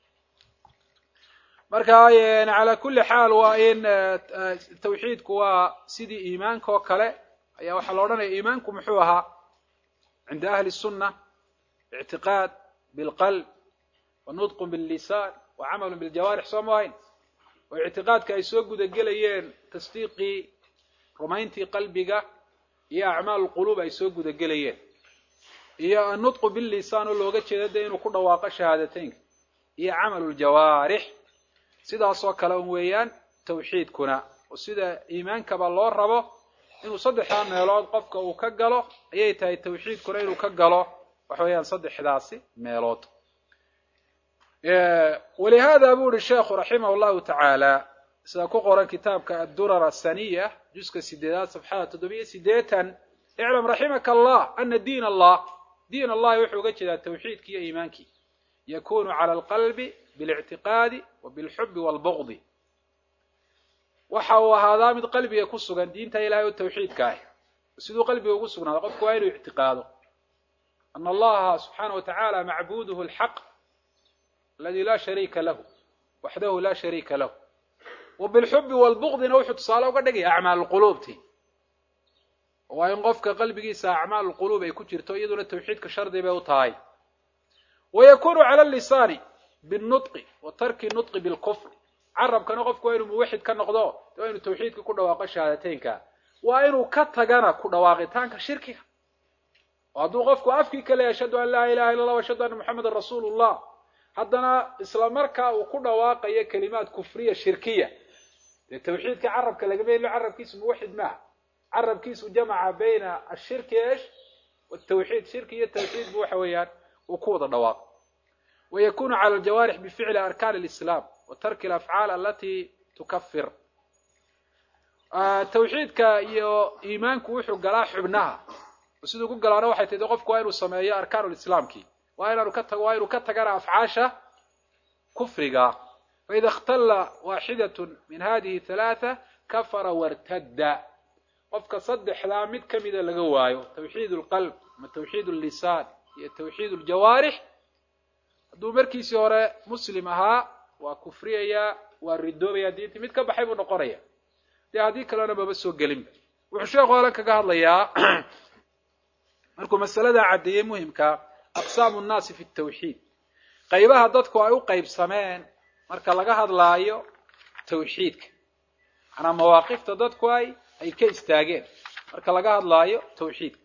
marka calaa kulli xaal waa in tawxiidku waa sidii iimaanka oo kale ayaa waxaa la odhanaya iimaanku muxuu ahaa cinda ahli sunna ictiqaad bilqalb wa nudqun billisaan wa camalun biljawaarix soo ma ahayn oo ictiqaadka ay soo gudagelayeen tasdiiqii rumayntii qalbiga iyo acmaal quluub ay soo gudagelayeen iyo annutqu billisaan oo looga jeeda de inuu ku dhawaaqo shahaadateynka iyo camalu ljawaarix sidaasoo kale un weeyaan tawxiidkuna oo sida iimaankaba loo rabo inuu saddexdaa meelood qofka uu ka galo ayay tahay tawxiidkuna inuu ka galo waxa weeyaan saddexdaasi meelood walihada bu uhi sheekhu raximah llahu tacaala sida ku qoran kitaabka addurar asaniya juska sideedaad safxada toddobiyo sideetan iclam raximaka allah ana diin allah diin allahi wuxuu uga jeedaa tawxiidki iyo iimaankii yakunu cala alqalbi bilictiqaadi wa bilxubi walbuqdi waxa uu ahaadaa mid qalbiga ku sugan diinta ilahay oo tawxiidka ah siduu qalbiga ugu sugnaado qofku waa inuu ictiqaado ana allaha subxaana wa tacaala macbuduhu alxaq aladi laa shariika lahu waxdahu laa shariika lahu wa bilxubi walbuqdina wuxuu tusaale uga dhigaya acmaal quluubti waa in qofka qalbigiisa acmaal quluub ay ku jirto iyaduna tawxiidka shardi bay u tahay wa yakunu cala lisaani binnutqi wa tarki nutqi bilkufr carabkana qofku waa inuu muwaxid ka noqdo waa inuu tawxiidka ku dhawaaqo shahaadateynka waa inuu ka tagana ku dhawaaqitaanka shirkiga oo hadduu qofku afkii ka leeyahay ashhadu an laa ilaha illa allah ashhadu anna moxamedan rasuulu llah haddana isla markaa uu ku dhawaaqayo kelimaad kufriya shirkiya dee tawxiidka carabka lagama helo carabkiisu muwaxid maaha carabkiisu jamaca bayna ashirki esh watawxiid shirki iyo tawxiid bu waxa weeyaan uu ku wada dhawaaqo wa yakunu cala aljawaarix bificli arkaan alislaam wa tarki alafcaal alati tukafir tawxiidka iyo iimaanku wuxuu galaa xubnaha siduu ku galaana waxay tahi qofku waa inuu sameeyo arkaan lislaamki waa inaanu ka tago waa inuu ka tagana afcaasha kufriga faida ikhtalla waaxidatun min hadihi halaatha kafara wartadda qofka saddexdaa mid ka mida laga waayo tawxiid lqalb ama tawxiid llisaan iyo tawxiid ljawaarix hadduu markiisii hore muslim ahaa waa kufriyayaa waa ridoobaya diintii mid ka baxay buu noqonaya dee haddii kalena maba soo gelinba wuxuu sheekhu alan kaga hadlayaa markuu masaladaa caddeeyey muhimka aqsaamu nnaasi fi tawxiid qaybaha dadku ay u qaybsameen marka laga hadlaayo tawxiidka manaa mawaaqifta dadku ay ay ka istaageen marka laga hadlaayo tawxiidka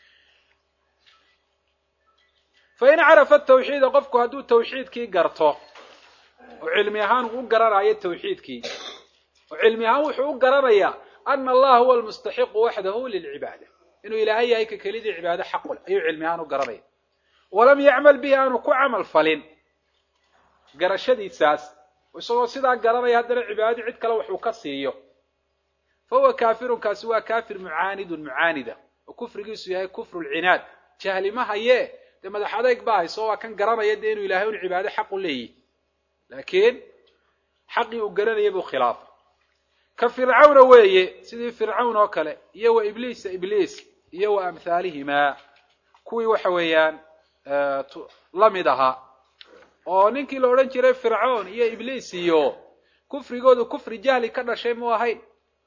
fa in carafa tawxiida qofku hadduu tawxiidkii garto oo cilmi ahaan uu u garanayo tawxiidkii oo cilmi ahaan wuxuu u garanayaa ana allaha huwa almustaxiqu waxdahu lilcibaada inuu ilaahay yahay ka kelidii cibaado xaqu leh ayuu cilmi ahaan u garanaya walam yacmal bihi aanu ku camal falin garashadiisaas isagoo sidaa garanaya haddana cibaadadii cid kale waxuu ka siiyo fa huwa kaafirun kaasi waa kaafir mucaanidun mucaanida oo kufrigiisu yahay kufru lcinaad jahli ma haye dee madax adeyg baa hayso waa kan garanaya dee inuu ilahay un cibaado xaq u leeyihi laakiin xaqii uu garanaya buu khilaafay ka fircawna weeye sidii fircawn oo kale iyo wa ibliisa ibliis iyo wa amhaalihimaa kuwii waxa weeyaan la mid ahaa oo ninkii la odhan jiray fircoon iyo ibliis iyo kufrigoodu kufri jahli ka dhashay mu ahayn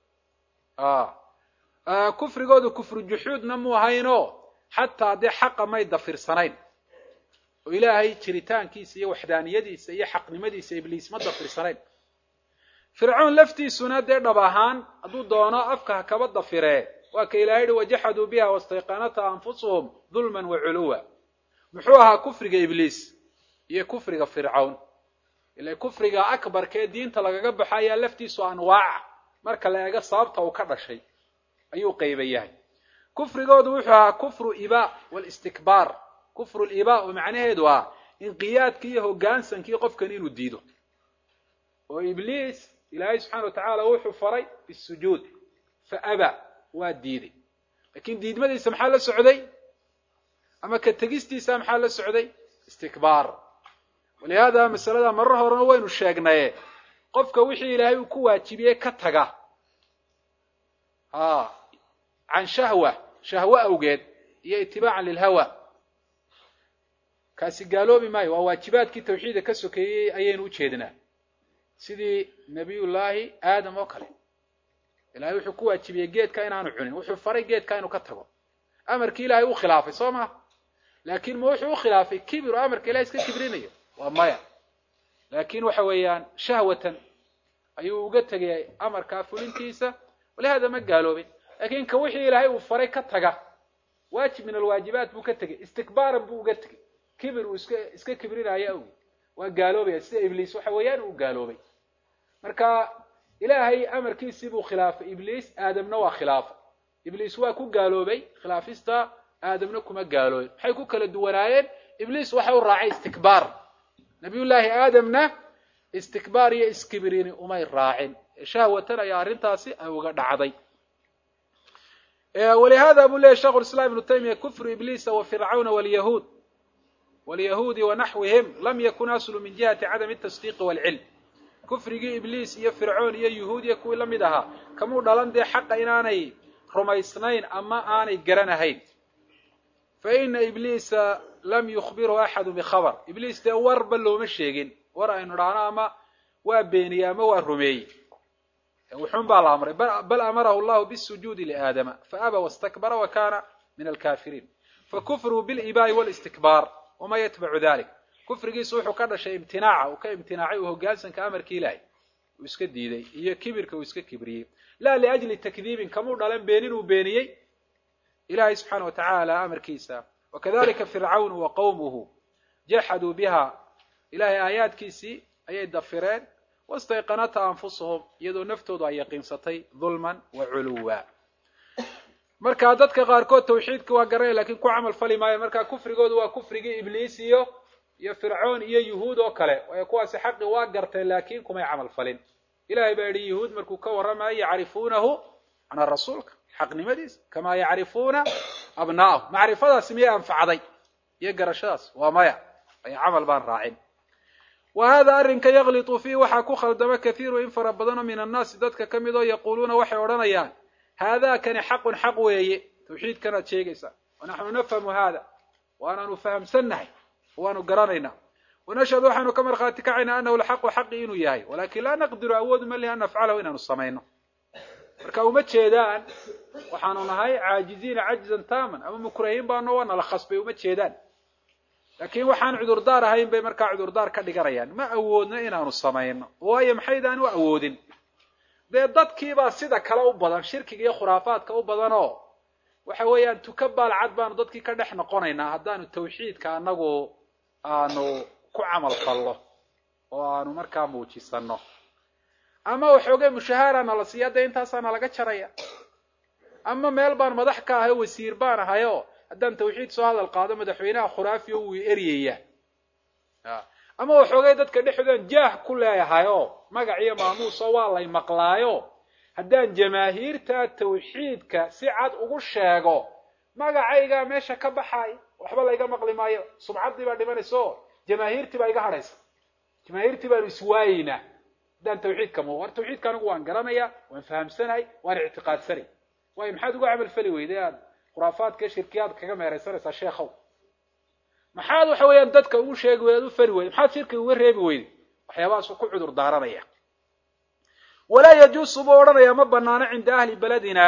kufrigoodu kufru juxuudna mu ahaynoo xataa dee xaqa may dafirsanayn oo ilaahay jiritaankiisa iyo waxdaaniyadiisa iyo xaqnimadiisa ibliis ma dafirsanayn fircoon laftiisuna dee dhab ahaan hadduu doono afka ha kaba dafiree waa ka ilahay yihi wajaxaduu biha wastayqanata anfusuhum dulman wa culuwa muxuu ahaa kufriga ibliis iyo kufriga fircawn ila kufriga akbarkee diinta lagaga baxo ayaa laftiisu anwaaca marka la eego sababta uu ka dhashay ayuu qayba yahay kufrigoodu wuxuu ahaa kufru iba walistikbaar kufru liba oo macnaheedu ah inqiyaadkii iyo hoggaansankii qofkan inuu diido oo ibliis ilaahay subxana wa tacaala wuxuu faray bisujuud fa aba waa diiday laakiin diidmadiisa maxaa la socday ama ka tegistiisa maxaa la socday istikbaar walihaada masalada marar horena waynu sheegnaye qofka wixii ilaahay uu ku waajibiyey ka taga a can shahwa shahwo awgeed iyo itibaacan lilhawa kaasi gaaloobi maayo waa waajibaadkii tawxiidka ka sokeeyey ayaynu ujeednaa sidii nabiyullaahi aadam oo kale ilahay wuxuu ku waajibiyey geedka inaanu cunin wuxuu faray geedka inuu ka tago amarkii ilaahay u khilaafay soo maha laakiin ma wuxuu u khilaafay kibir oo amarka ilahay iska kibrinayo waa maya laakin waxa weeyaan shahwatan ayuu uga tegay amarkaa fulintiisa walihada ma gaaloobin lakin ka wixii ilaahay uu faray ka taga waajib min alwaajibaat buu ka tegay istikbaaran buu uga tegay kibir uu iska iska kibrinaayo awgeed waa gaaloobaya sida ibliis waxa weeyaan uu gaaloobay marka ilaahay amarkiisii buu khilaafay ibliis aadamna waa khilaafay ibliis waa ku gaaloobay khilaafista aadamna kuma gaaloobin maxay ku kala duwanaayeen ibliis waxa u raacay istikbaar nabiyullaahi aadamna istikbaar iyo iskibirini umay raacin shahwatan ayaa arrintaasi ay uga dhacday walihada buu leyahy shekhu islam ibnu taymiya kufru ibliisa wa fircawna walyahuud walyahuudi wanaxwihim lam yakun aslu min jihati cadami tasdiiqi waalcilm kufrigii ibliis iyo fircoon iyo yuhuudiya kuwii la mid ahaa kamuu dhalan dee xaqa inaanay rumaysnayn ama aanay garanahayn fa ina ibliisa lam yukhbirhu axadu bikhabar ibliis dee warba looma sheegin war aynu dhahno ama waa beeniyey ama waa rumeeyey wuxuun baa la amray bal amarahu llahu bisujuudi liaadama faaba wastakbara wa kana min alkafiriin fakufruhu bilibaai walistikbaar wama yatbacu dalik kufrigiisu wuxuu ka dhashay imtinaaca uu ka imtinaacay uu hogaansanka amarkii ilaahay uu iska diiday iyo kibirka uu iska kibriyey la liajli takdiibin kamuu dhalan beenin uu beeniyey ilahay subxaana wa tacaala amarkiisa wakadalika fircawn wa qawmuhu jaxaduu biha ilahay aayaadkiisii ayay dafireen wastayqanata anfusuhum iyadoo naftoodu ay yaqiinsatay dulman wa culuwa marka dadka qaarkood tawxiidka waa garanaya lakin ku camal fali maayo marka kufrigoodu waa kufrigii ibliis iyo iyo fircoon iyo yuhuud oo kale waayo kuwaasi xaqi waa garteen laakin kumay camal falin ilahay baa yidhi yuhuud markuu ka warramayo yacrifuunahu ana rasuulka xaqnimadiisa kamaa yacrifuuna abna'ahu macrifadaasi miyay anfacday iyo garashadaas waa maya ay camal baan raacin wa hada arrinka yaklitu fiih waxaa ku khaldama kathiiru in fara badanoo min annaasi dadka ka mid oo yaquuluuna waxay odhanayaan haadakani xaqun xaq weeye tawxiidkanaad sheegaysaa wanaxnu nafhamu hada waanaanu fahamsannahay waanu garanaynaa wanashhadu waxaanu ka markhaati kacaynaa anahu lxaqu xaqi inuu yahay walakin laa naqdiru awoodu ma lihi an nafcalahu inaanu samayno marka uma jeedaan waxaanu nahay caajiziina cajzan taaman ama mukrahiin baano waa nala khasbay uma jeedaan laakiin waxaan cudurdaar ahayn bay markaa cudurdaar ka dhiganayaan ma awoodno inaanu samayno waayo maxaydaan u awoodin dee dadkiibaa sida kale u badan shirkiga iyo khuraafaadka u badan oo waxa weeyaan tuka baalcad baanu dadkii ka dhex noqonaynaa haddaanu tawxiidka anagu aanu ku camal fallo oo aanu markaa muujisano ama waxoogay mushahaara nala siiya dee intaasaa nalaga jaraya ama meel baan madax ka ahay o wasiir baan ahay oo haddaan tawxiid soo hadal qaado madaxweynaha khuraafiyo wuu eryaya ama waxoogay dadka dhexdoodan jaah ku leeyahay oo magac iyo maamuuso waa lay maqlaayo haddaan jamaahiirta tawxiidka si cad ugu sheego magacaygaa meesha ka baxay waxba layga maqli maayo subcaddii baa dhimanaysa oo jamaahiirtii baa iga hadhaysa jamaahiirtii baanu iswaayeynaa haddaan tawxiidka mu war tawxiidka anigu waan garanaya waan fahamsanahay waan ictiqaadsanay waayo maxaad uga camal fali weyday aad khuraafaadka iyo shirkiyaad kaga meeraysanaysaa sheekhow maxaad waxa weeyaan dadka ugu sheegi weyday ad u fali weyday maxaad shirkiga uga reebi weyday waxyaabahaasuu ku cudur daaranaya walaa yajuusu buu odhanayaa ma banaano cinda ahli beledina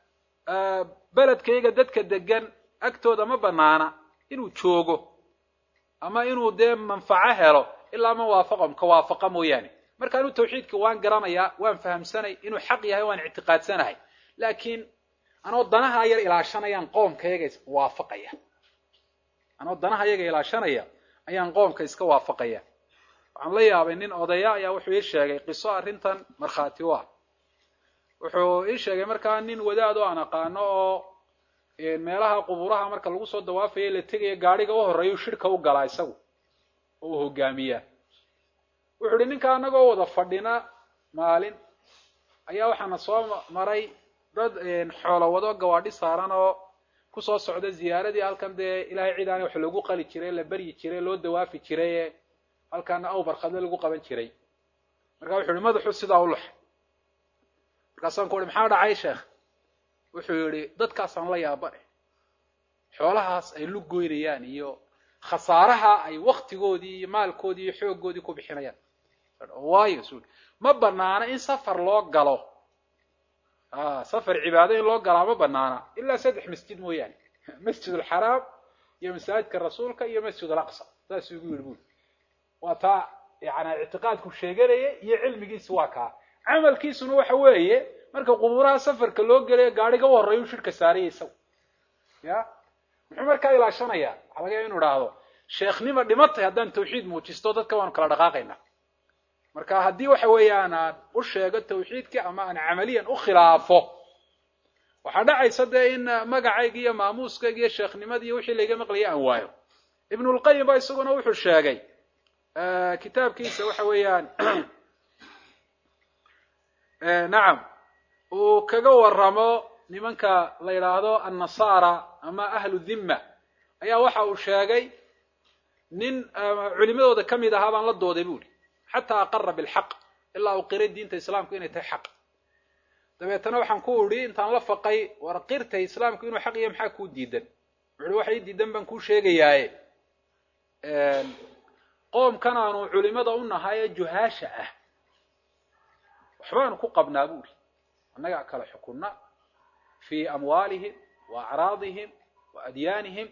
beledkayga dadka degan agtooda ma banaana inuu joogo ama inuu dee manfaco helo ilaa man waafaqom ka waafaqa mooyaane marka anuu tawxiidka waan garanayaa waan fahamsanay inuu xaq yahay waan ictiqaadsanahay laakiin anoo danaha yar ilaashanayaan qoomkayaga waafaqaya anoo danaha yaga ilaashanaya ayaan qoomka iska waafaqaya waxaan la yaabay nin odaya ayaa wuxuu ii sheegay qiso arrintan markhaati u ah wuxuu ii sheegay markaa nin wadaad oo aan aqaano oo meelaha quburaha marka lagu soo dawaafaya la tegaya gaadhiga u horreeyuu shirka u galaa isagu oo uu hogaamiyaa wuxuu uhi ninka anagoo wada fadhina maalin ayaa waxaana soo maray dad xoolo wado gawaadhi saaran oo kusoo socda ziyaaradii halkan dee ilahay cid aana wax lagu qali jiray la beryi jiray loo dawaafi jiray ee halkaana awbarkhadle lagu qaban jiray markaa wuxu yihi madaxu sidaa u laxay markaasaan ku uhi maxaa dhacay sheekh wuxuu yihi dadkaasaan la yaabane xoolahaas ay lug goynayaan iyo khasaaraha ay waktigoodii iyo maalkoodii iyo xooggoodii ku bixinayaan waayo su ma banaana in safar loo galo safar cibaado in loo galaa ma banaana ilaa saddex masjid mooyaane masjid alxaraam iyo masaajidka rasuulka iyo masjid alaqsa saasuu igu yidhi buli waa taa yani ictiqaadku sheeganaya iyo cilmigiisa waa kaa camalkiisuna waxa weeye marka qubuuraha safarka loo gelayo gaadhiga u horreeya u shirka saaraya isagu ya muxuu markaa ilaashanayaa waxaa laga yaaba inu idhaahdo sheekhnima dhimatay haddaan tawxiid muujisto dadka waanu kala dhaqaaqaynaa marka haddii waxa weeyaan aan u sheego tawxiidkii ama aan camaliyan u khilaafo waxaa dhacaysa dee in magacayga iyo maamuuskayga iyo sheekhnimada iyo wixii layga maqlaya aan waayo ibnulqayim ba isaguna wuxuu sheegay kitaabkiisa waxa weeyaan nacam uu kaga waramo nimanka la yidhaahdo annasara ama ahlu dhimma ayaa waxa uu sheegay nin culimadooda ka mid ahaa baan la dooday bu uhi xataa aqara bilxaq ilaa uu qiray diinta islaamku inay tahay xaq dabeetana waxaan ku idhi intaan la faqay war qirtay islaamku inuu xaq yahay maxaa kuu diidan wuxuuhi waxa ii diidan baan kuu sheegayaaye qoomkan aanu culimada u nahay ee juhaasha ah waxbaanu ku qabnaa bu uhi annagaa kala xukunna fii amwaalihim wa acraadihim wa adyaanihim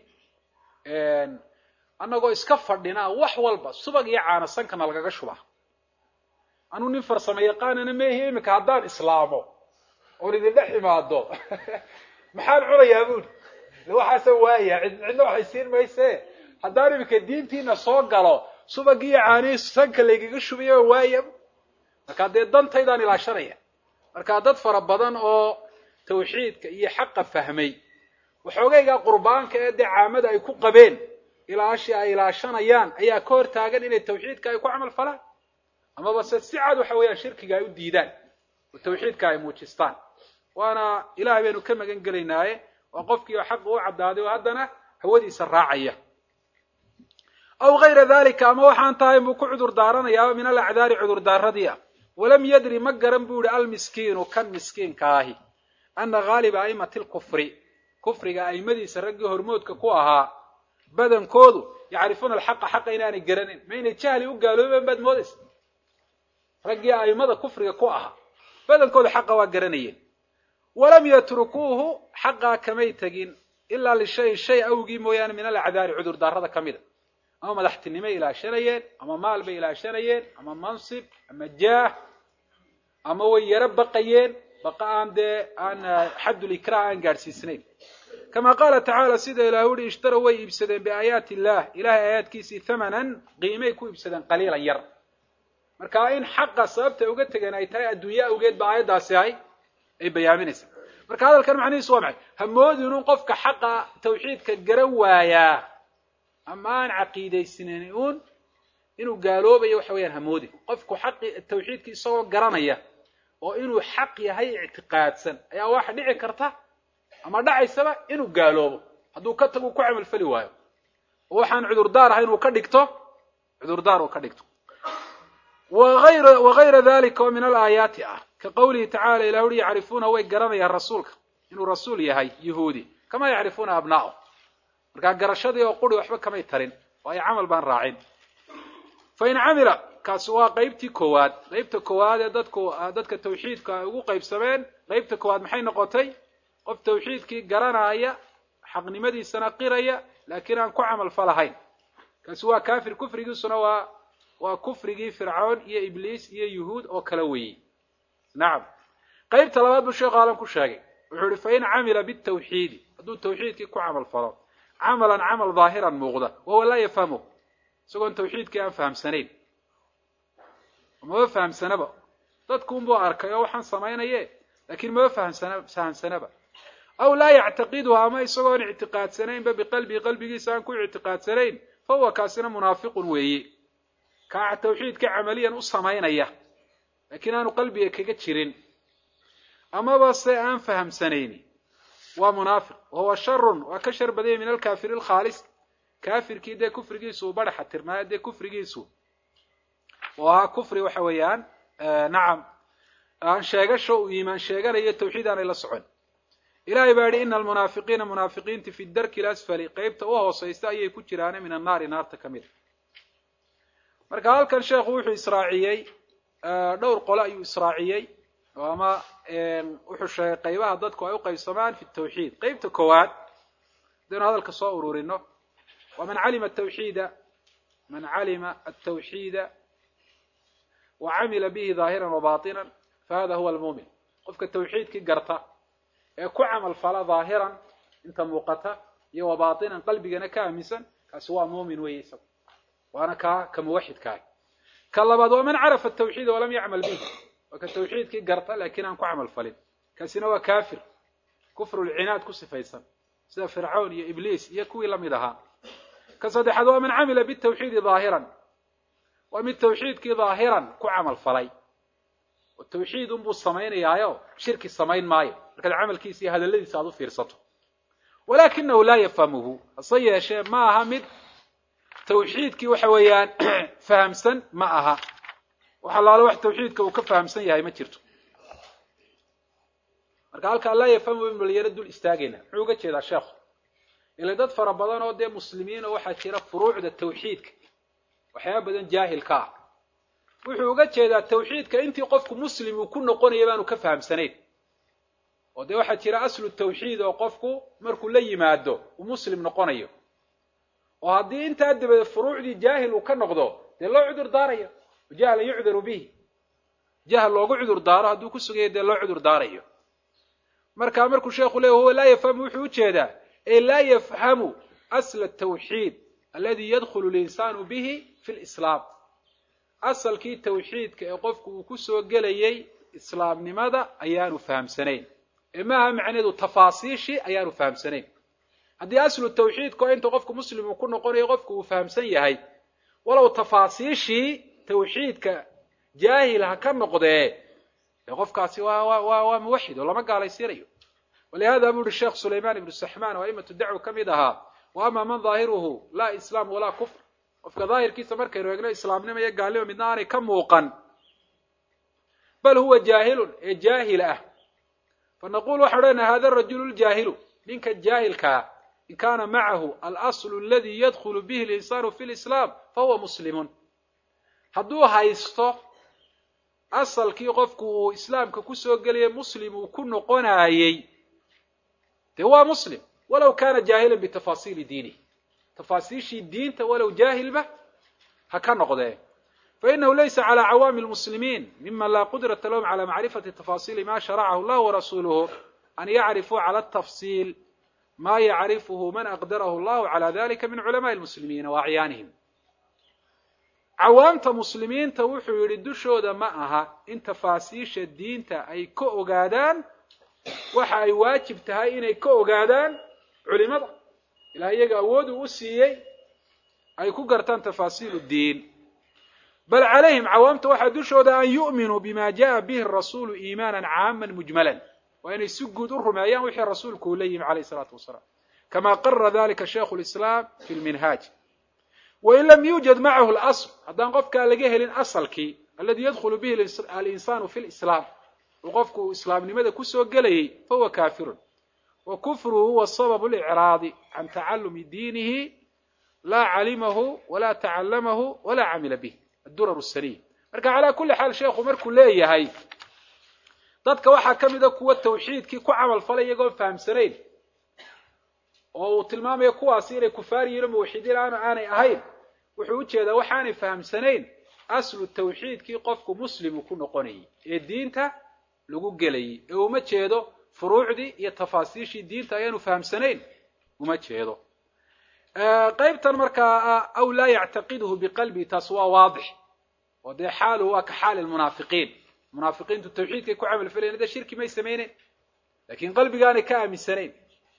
annagoo iska fadhinaa wax walba subag iyo caanasankana lagaga shubaa anuu nin farsamo yaqaanana meehi iminka haddaan islaamo oon idin dhex imaado maxaan cunayaa buuri waxaasa waaya cidna waxay siin mayse haddaan iminka diintiina soo galo subag iyo caanihi sanka laygaga shubaya waaya markaa dee dantaydaan ilaashanaya markaa dad fara badan oo tawxiidka iyo xaqa fahmay waxoogaygaa qurbaanka ee dee caamada ay ku qabeen ilaashii ay ilaashanayaan ayaa ka hor taagan inay tawxiidka ay ku camal falaan amaba se si cad waxa weeyaan shirkiga ay u diidaan oo tawxiidka ay muujistaan waana ilahay baynu ka magan gelaynaaye waa qofkii oo xaqa u caddaaday oo haddana hawadiisa raacaya aw gayra dalika ama waxaan tahay buu ku cudur daaranayaa min alacdaari cudurdaaradii ah walam yadri ma garan buu yihi almiskiinu kan miskiinka ahi ana haaliba aimati lkufri kufriga aimadiisa raggii hormoodka ku ahaa badankoodu yacrifuuna alxaqa xaqa inaanay garanin ma inay jahli u gaaloobeen baad moodaysa raggii aimada kufriga ku ahaa badankoodu xaqa waa garanayeen walam yatrukuuhu xaqaa kamay tegin ilaa lishayin shay awgii mooyaane min alacdaari cudurdaarada ka mida ama madaxtinimay ilaashanayeen ama maal bay ilaashanayeen ama mansib ama jaah ama way yaro baqayeen baqa aan dee aan xaddulikraa aan gaadhsiisnayn kama qaala tacaala sida ilahu uhi ishtaraw way iibsadeen biaayaati illah ilahay aayaadkiisii thamanan qiimay ku iibsadeen qaliilan yar marka in xaqa sababta uga tegeen ay tahay adduunye awgeed ba aayaddaasi ahay ay bayaaminaysaa marka hadalkan macnihiisu waa maxay hamoodinun qofka xaqa tawxiidka garan waayaa ama aan caqiidaysnayn uun inuu gaaloobayo waxa weeyaan hamoodin qofku xaqi tawxiidki isagoo garanaya oo inuu xaq yahay ictiqaadsan ayaa waxa dhici karta ama dhacaysaba inuu gaaloobo hadduu ka tagu ku camalfali waayo oo waxaan cudurdaar ahay inuu ka dhigto cudurdaar uu ka dhigto wagayra dalika oo min alaayaati ah ka qawlihi tacala ilah uri yacrifuuna way garanayaan rasuulka inuu rasuul yahay yahuudi kama yacrifuuna abnaa'o markaa garashadii oo quri waxba kamay tarin waayo camal baan raacin fain camila kaasi waa qeybtii koowaad qeybta koowaad ee dadku dadka tawxiidka ay ugu qaybsameen qeybta koowaad maxay noqotay qof tawxiidkii garanaya xaqnimadiisana qiraya laakiin aan ku camal falahayn kaasi waa kafir kufrigiisuna waa waa kufrigii fircoon iyo ibliis iyo yuhuud oo kala weeyey nacam qeybta labaad buu sheekhu alan ku sheegay wuxuu ihi fain camila bitawxiidi hadduu tawxiidkii ku camal falo camalan camal daahiran muuqda wahuwa laa yafhamu isagoon tawxiidkii aan fahamsanayn maba fahamsanaba dadkuunbuu arkay oo waxaan samaynaye laakiin maba fahamsana fahamsanaba aw laa yactaqiduha ama isagoon ictiqaadsanaynba biqalbihi qalbigiisa aan ku ictiqaadsanayn fa huwa kaasina munaafiqun weeye kaa tawxiidka camaliyan u samaynaya laakiin aanu qalbiga kaga jirin amaba se aan fahamsanayni waa munaafiq wahuwa sharun waa ka shar badanya min alkaafiri alkhaalis kaafirkii dee kufrigiisu uu badhaxa tirnaayo dee kufrigiisu oo ahaa kufri waxa weeyaan nacam aan sheegasho uu iimaan sheeganayo tawxiid aanay la socon ilahay baa yihi ina almunaafiqiina munaafiqiinti fi darki lasfali qeybta u hooseysta ayay ku jiraane min annaari naarta ka mid a marka halkan sheekhu wuxuu israaciyey dhowr qole ayuu israaciyey oo ama wuxuu sheegay qaybaha dadku ay u qaybsamaan fi tawxiid qeybta koowaad hadaynu hadalka soo ururino waa man calima atawxiida man calima altawxiida wa camila bihi daahiran wa batinan fahada huwa almuumin qofka tawxiidkii garta ee ku camal fala daahiran inta muuqata iyo wa batinan qalbigana ka aaminsan kaasi waa muumin weeye isaga waana kaa ka muwaxidkaah ka labaad waa man carafa atawxiida walam yacmal bihi waa ka tawxiidkii garta laakiin aan ku camal falin kaasina waa kafir kufrulcinaad ku sifaysan sida fircawn iyo ibliis iyo kuwii lamid ahaa ka saddexaad waa man camila bitawxiidi daahiran waa mid tawxiidkii daahiran ku camal falay oo tawxiid unbuu samaynayaayo shirki samayn maayo markaad camalkiisa iyo hadalladiisa aad u fiirsato walakinahu laa yafhamuhu hase yeeshee ma aha mid tawxiidkii waxa weeyaan fahamsan ma aha wax allaale wax tawxiidka uu ka fahamsan yahay ma jirto marka halkaa laa yafhamu ibnu lyaro dul istaagayna muxuu uga jeedaa sheekhu ila dad fara badan oo dee muslimiin oo waxaa jira furuucda tawxiidka waxyaaba badan jaahilka ah wuxuu uga jeedaa tawxiidka intii qofku muslim uu ku noqonaya baanu ka fahamsanayn oo dee waxaa jira aslu tawxiid oo qofku markuu la yimaado uu muslim noqonayo oo haddii intaa dabadeed furuucdii jaahil uu ka noqdo dee loo cudur daarayo jahla yucdaru bihi jahl loogu cudur daaro hadduu ku sugayo dee loo cudur daarayo marka markuu sheekhu leey huwa laa yafhamu wuxuu ujeedaa ee laa yafhamu asla atawxiid aladi yadkhulu linsaanu bihi fi lislaam asalkii tawxiidka ee qofku uu ku soo gelayay islaamnimada ayaanu fahamsanayn ee maaha macneedu tafaasiishii ayaanu fahamsanayn haddii aslu tawxiidka oo inta qofku muslim uu ku noqonayo qofku uu fahamsan yahay walow tafaasiishii tawxiidka jaahil ha ka noqdee dee qofkaasi waa wa wa waa muwaxid oo lama gaalaysiinayo walihada buu uhi sheekh sulayman ibnu saxman oo aimatu dacwa ka mid ahaa wa ama man daahiruhu laa islaam walaa kufr qofka daahirkiisa markaynu eegno islaamnimo iyo gaalnimo midna aanay ka muuqan bal huwa jaahilun ee jaahil ah fanaqul waxaan odhanaha hada rajulu ljaahilu ninka jaahilkaa in kana macahu alaslu aladi yadkhulu bihi linsaanu fi lislaam fahuwa muslimun hadduu haysto asalkii qofku uu islaamka kusoo gelaya muslim uu ku noqonaayey dee waa muslim walow kana jaahilan bitafasiili diinih tafaasiishii diinta walow jaahilba ha ka noqdee fainahu laysa calى cawaami lmuslimiin miman laa qudrata lahum calى macrifati tafasili ma sharacahu llah warasuluhu an yacrifuu calى tafsil ma yacrifuhu man aqdarahu llahu calى dalika min culamaءi lmuslimiina wa acyaanihim cawaamta muslimiinta wuxuu yidhi dushooda ma aha in tafaasiisha diinta ay ka ogaadaan waxa ay waajib tahay inay ka ogaadaan culimada ilaa iyaga awooduu u siiyey ay ku gartaan tafaasiil diin bal calayhim cawaamta waxaa dushooda an yu'minuu bima jaءa bihi rasuulu iimaana caama mujmalan waa inay si guud u rumeeyaan wixii rasuulku uu la yimi alayh الsalaatu wasalaam kama qarara dalika shaikhu lislaam fi lminhaaj wain lam yuujad macahu lasl haddaan qofkaa laga helin asalkii aladi yadkhulu bihi alinsaanu fi lislaam uu qofku islaamnimada kusoo gelayay fahuwa kafirun wa kufruhu huwa sababu licraadi can tacalumi diinihi laa calimahu walaa tacallamahu walaa camila bih adurar saniy marka calaa kuli xaal sheekhu markuu leeyahay dadka waxaa ka mida kuwa tawxiidkii ku camal falay iyagoon fahamsanayn oo uu tilmaamayo kuwaasi inay kufaar yihiin o muwaxidiin aanu aanay ahayn wuxuu ujeedaa waxaanay fahamsanayn aslu tawxiidkii qofku muslim uu ku noqonayay ee diinta lagu gelayay ee uma jeedo furuucdii iyo tafaasiishii diinta ayaanu fahamsanayn uma jeedo qaybtan markaa aw laa yactaqiduhu biqalbii taas waa waadix oo dee xaaluhu waa ka xaali lmunaafiqiin munaafiqiintu tawxiidkay ku camal falayen dee shirki may samayneyn lakin qalbigaanay ka aaminsanayn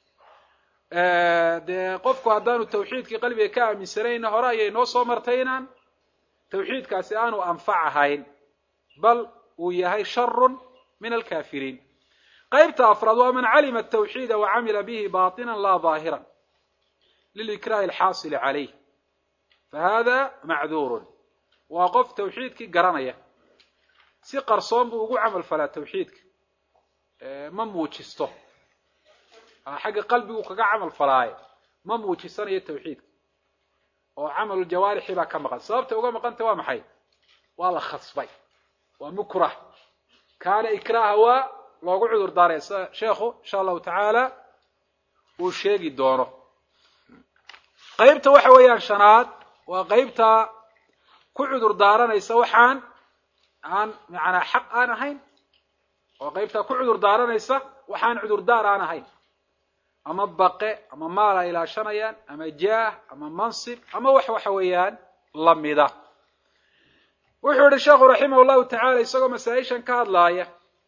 dee qofku haddaanu tawxiidkii qalbiga ka aaminsanayna hore ayay noo soo martay inaan tawxiidkaasi aanu anfac ahayn bal uu yahay sharun min alkafiriin qaybta afraad waa man calima atawxiida wa camila bihi baatinan laa daahiran lilikraahi alxaasili calayh fa hada macduurun waa qof tawxiidkii garanaya si qarsoon buu ugu camal falaa tawxiidka ma muujisto xagga qalbigu kaga camal falaaye ma muujisanayo tawxiidka oo camalu jawaarixi baa ka maqan sababta uga maqanta waa maxay waa la khasbay waa mukrah kaana ikraaha waa loogu cudur daaray sida sheekhu insha allahu tacaala uu sheegi doono qaybta waxa weeyaan shanaad waa qaybta ku cudur daaranaysa waxaan aan macanaa xaq aan ahayn oo qaybtaa ku cudur daaranaysa waxaan cudurdaar aan ahayn ama baqe ama maal ay ilaashanayaan ama jaah ama mansib ama wax waxa weeyaan lamida wuxuu yihi sheekhu raximah llahu tacaala isagoo masaa-ishan ka hadlaaya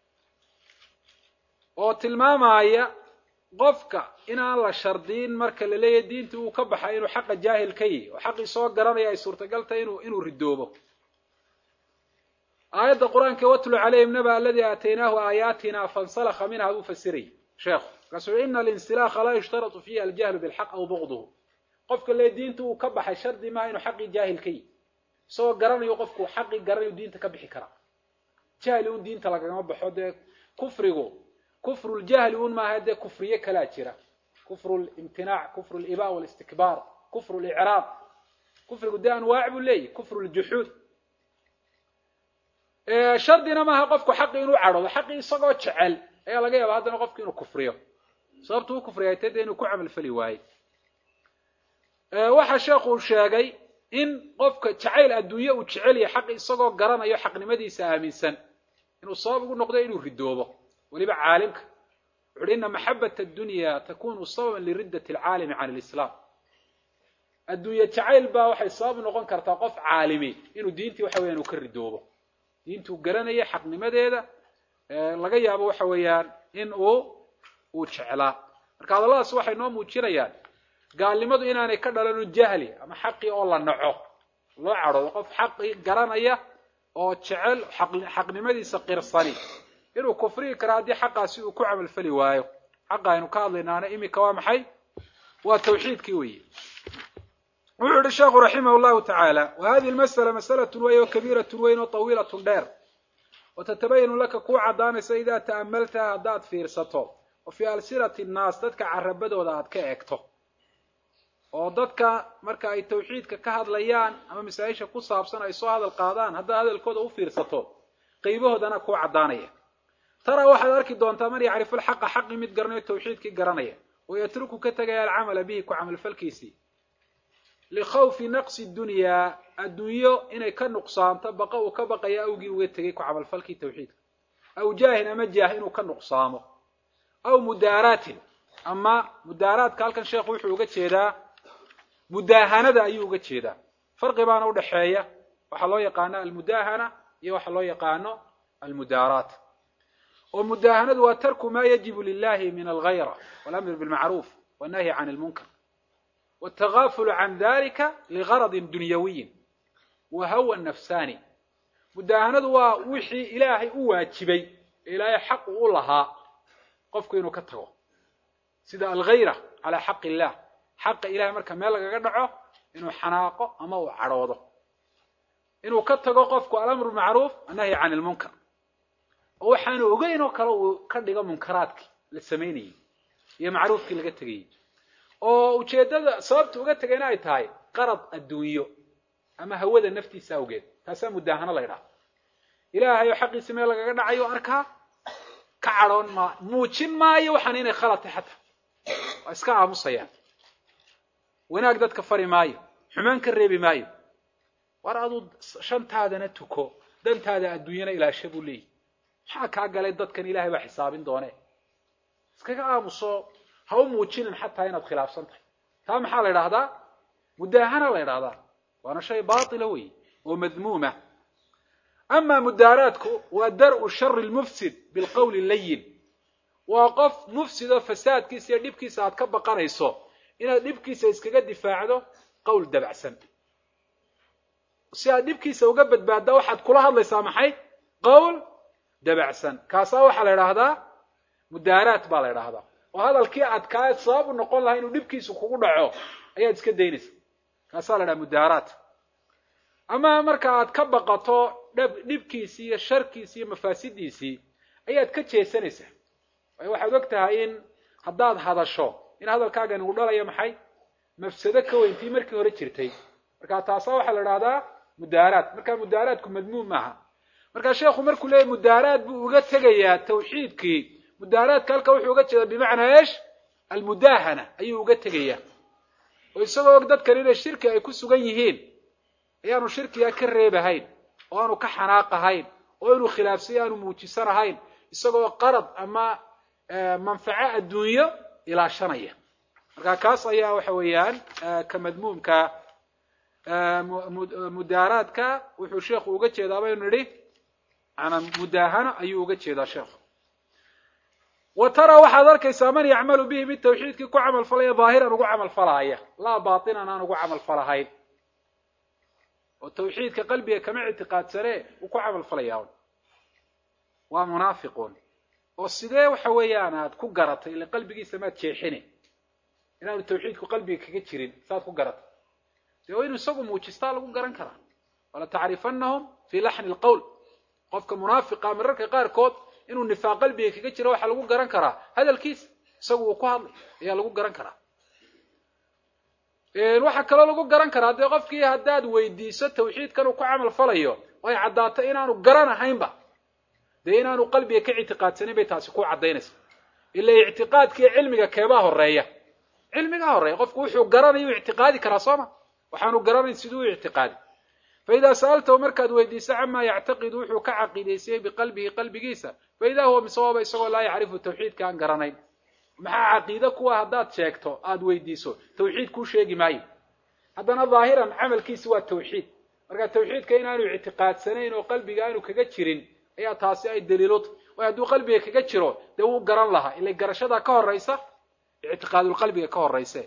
oo tilmaamaya qofka inaan la shardiin marka la leeyahy diinta uu ka baxay inuu xaqa jaahil ka yihi oo xaqii soo garanaya ay suurtagal tahay inu inuu ridoobo aayadda qur-aanka watlu calayhim naba aladi aataynaahu aayaatina fansalakha minha buu fasirayy sheekhu markaasuu ina alinsilaaha laa yushtaratu fiihi aljahlu bilxaq aw bugduhu qofka le diinta uu ka baxay shardi maaha inuu xaqii jaahil ka yihi isagoo garanayo qofku xaqii garanayo diinta ka bixi karaa jahli un diinta lagagama baxo dee kufrigu kufruljahli un maaha dee kufriye kalaa jira kufru limtinaac kufru liba walistikbaar kufru licraab kufrigu dee anwaac buu leeyahy kufru ljuxuud shardina maaha qofku xaqi inuu cadhoodo xaqii isagoo jecel ayaa laga yaaba haddana qofku inuu kufriyo sababtu u kufriya te dee inuu ku camal fali waaye waxa sheekhu sheegay in qofka jacayl adduunye uu jecel yahay xaqi isagoo garanayo xaqnimadiisa aaminsan inuu sabab ugu noqdo inuu ridoobo weliba caalimka wuxu uhi ina maxabat addunya takunu sababan liriddat alcaalimi can lislaam adduunye jacayl baa waxay sabab noqon kartaa qof caalimi inuu diintii waxa weyan uu ka ridoobo diintuu garanaya xaqnimadeeda laga yaabo waxa weeyaan in uu uu jeclaa marka hadalladaas waxay noo muujinayaan gaalnimadu inaanay ka dhalanu jahli ama xaqii oo la naco loo cadhoodo qof xaqii garanaya oo jecel xaqnimadiisa qirsani inuu kufrihi kara haddii xaqaasi uu ku camalfali waayo xaqa aynu ka hadlaynaana iminka waa maxay waa tawxiidkii weeye wuxuu yihi sheekhu raximah llahu tacaala wa hadihi lmasala masalatun wey oo kabiiratun weyn oo tawiilatun dheer wa tatabayanu laka kuu caddaanaysa idaa ta'amaltaha haddaad fiirsato oo fii alsinati nnaas dadka carabadooda aad ka eegto oo dadka marka ay tawxiidka ka hadlayaan ama masaa-isha ku saabsan ay soo hadal qaadaan haddaad hadalkooda u fiirsato qaybahoodana kuu caddaanaya taraa waxaad arki doontaa man yacrifu lxaqa xaqii mid garanayo tawxiidkii garanaya oo yatruku ka tegaya alcamala bihi ku camalfalkiisii likhawfi naqsi dunyaa adduunyo inay ka nuqsaanto baqa uu ka baqaya awgii uga tegay ku camalfalkii tawxiidka aw jaahin ama jaah inuu ka nuqsaamo aw mudaaraatin ama mudaaraadka halkan sheekhu wuxuu uga jeedaa mudaahanada ayuu uga jeedaa farqi baana udhaxeeya waxaa loo yaqaano almudaahana iyo waxaa loo yaqaano almudaaraat oo mudaahanadu waa tarku ma yajibu lilahi min alghayra walamr bilmacruuf wannahyi can lmunkar wاtagafulu can dalika ligaradi dunyawiyin wa hawa nafsani mudaahanadu waa wixii ilaahay u waajibay ee ilaahay xaq u lahaa qofku inuu ka tago sida alghayra calaa xaq illah xaqa ilahay marka meel lagaga dhaco inuu xanaaqo ama uu cadhoodo inuu ka tago qofku alamru macruuf annahyi can lmunkar oo waxaanu ogeyn oo kale uu ka dhigo munkaraadkii la samaynayey iyo macruufkii laga tegayey oo ujeeddada sababta uga tegayna ay tahay qarad adduunyo ama hawada naftiisa awgeed taasaa mudaahano la ydhaha ilaahay oo xaqiisi meel lagaga dhacayo arkaa ka cadhoon maa muujin maayo waxaan inay khalad tahay xataa waa iska aamusayaan wanaag dadka fari maayo xumaan ka reebi maayo war aduu shantaadana tuko dantaada adduunyana ilaasha buu leeyahy maxaa kaa galay dadkan ilahay baa xisaabin doone iskaga aamuso ha u muujinin xataa inaad khilaafsan tahay taa maxaa la idhahdaa mudaahana la idhahdaa waana shay baatila wey oo madmuuma ama mudaaraadku waa dar-u shari lmufsid bilqowli layin waa qof mufsid oo fasaadkiisa iyo dhibkiisa aad ka baqanayso inaad dhibkiisa iskaga difaacdo qowl dabacsan si aad dhibkiisa uga badbaadda waxaad kula hadlaysaa maxay qowl dabacsan kaasaa waxaa la idhaahdaa mudaaraat baa la idhaahdaa oo hadalkii adkaa sabab u noqon lahaa inuu dhibkiisu kugu dhaco ayaad iska daynaysa kaasaa la idhaha mudaaraat ama marka aad ka baqato dhab dhibkiisii iyo sharkiisii iyo mafaasidiisii ayaad ka jeesanaysaa waayo waxaad og tahay in haddaad hadasho in hadalkaagan uu dhalayo maxay mafsado ka weyntii markii hore jirtay marka taasaa waxaa la idhahdaa mudaaraat marka mudaaraatku madmuum maaha marka sheekhu markuu leeyahy mudaaraat buu uga tegayaa tawxiidkii mudaaraadka halka wuxuu uga jeedaa bimacnaa eesh almudaahana ayuu uga tegayaa oo isagoo og dadkan inay shirki ay ku sugan yihiin ayaanu shirkiga ka reebahayn oo aanu ka xanaaqahayn oo inuu khilaafsay aanu muujisanahayn isagoo qarad ama manfaco adduunyo ilaashanaya marka kaas ayaa waxa weeyaan ka madmuumka mudaaraadka wuxuu sheekhu uga jeedaa baynu nidhi maanaa mudaahano ayuu uga jeedaa sheekhu wa tara waxaad arkaysaa man yacmalu bihi mid tawxiidkii ku camal falaya daahiran ugu camal falaaya laa baatinan aan ugu camal falahayn oo tawxiidka qalbiga kama ictiqaadsane uu ku camal falayaa waa munaafiquun oo sidee waxa weeyaan aad ku garatay ile qalbigiisa maad jeexine inaanu tawxiidku qalbiga kaga jirin saad ku garatay dee waa inuu isagu muujistaa lagu garan karaa wala tacrifanahum fii laxni lqowl qofka munaafiqa mararka qaarkood inuu nifaaq qalbiga kaga jiro waxaa lagu garan karaa hadalkiisa isagu uu ku hadlay ayaa lagu garan karaa waxaa kaloo lagu garan karaa dee qofkii haddaad weydiiso tawxiidkan uu ku camal falayo oo ay caddaato inaanu garanahaynba dee inaanu qalbiga ka ictiqaadsanin bay taasi ku caddaynaysa ila ictiqaadkiiyo cilmiga keebaa horeeya cilmigaa horeeya qofku wuxuu garanayo u ictiqaadi karaa sooma waxaanu garanayn siduu u ictiqaadi fa idaa sa'altahu markaad weydiiso camaa yactaqidu wuxuu ka caqiidaysayey biqalbihi qalbigiisa fa idaa huwa misawaaba isagoo laa yacrifu tawxiidka aan garanayn maxaa caqiide kuwa haddaad sheegto aada weydiiso tawxiid kuu sheegi maayo haddana daahiran camalkiisi waa tawxiid marka tawxiidka inaanu ictiqaadsanayn oo qalbiga aanu kaga jirin ayaa taasi ay daliilota way hadduu qalbiga kaga jiro dee wuu garan lahaa ila garashadaa ka horaysa ictiqaadulqalbiga ka horayse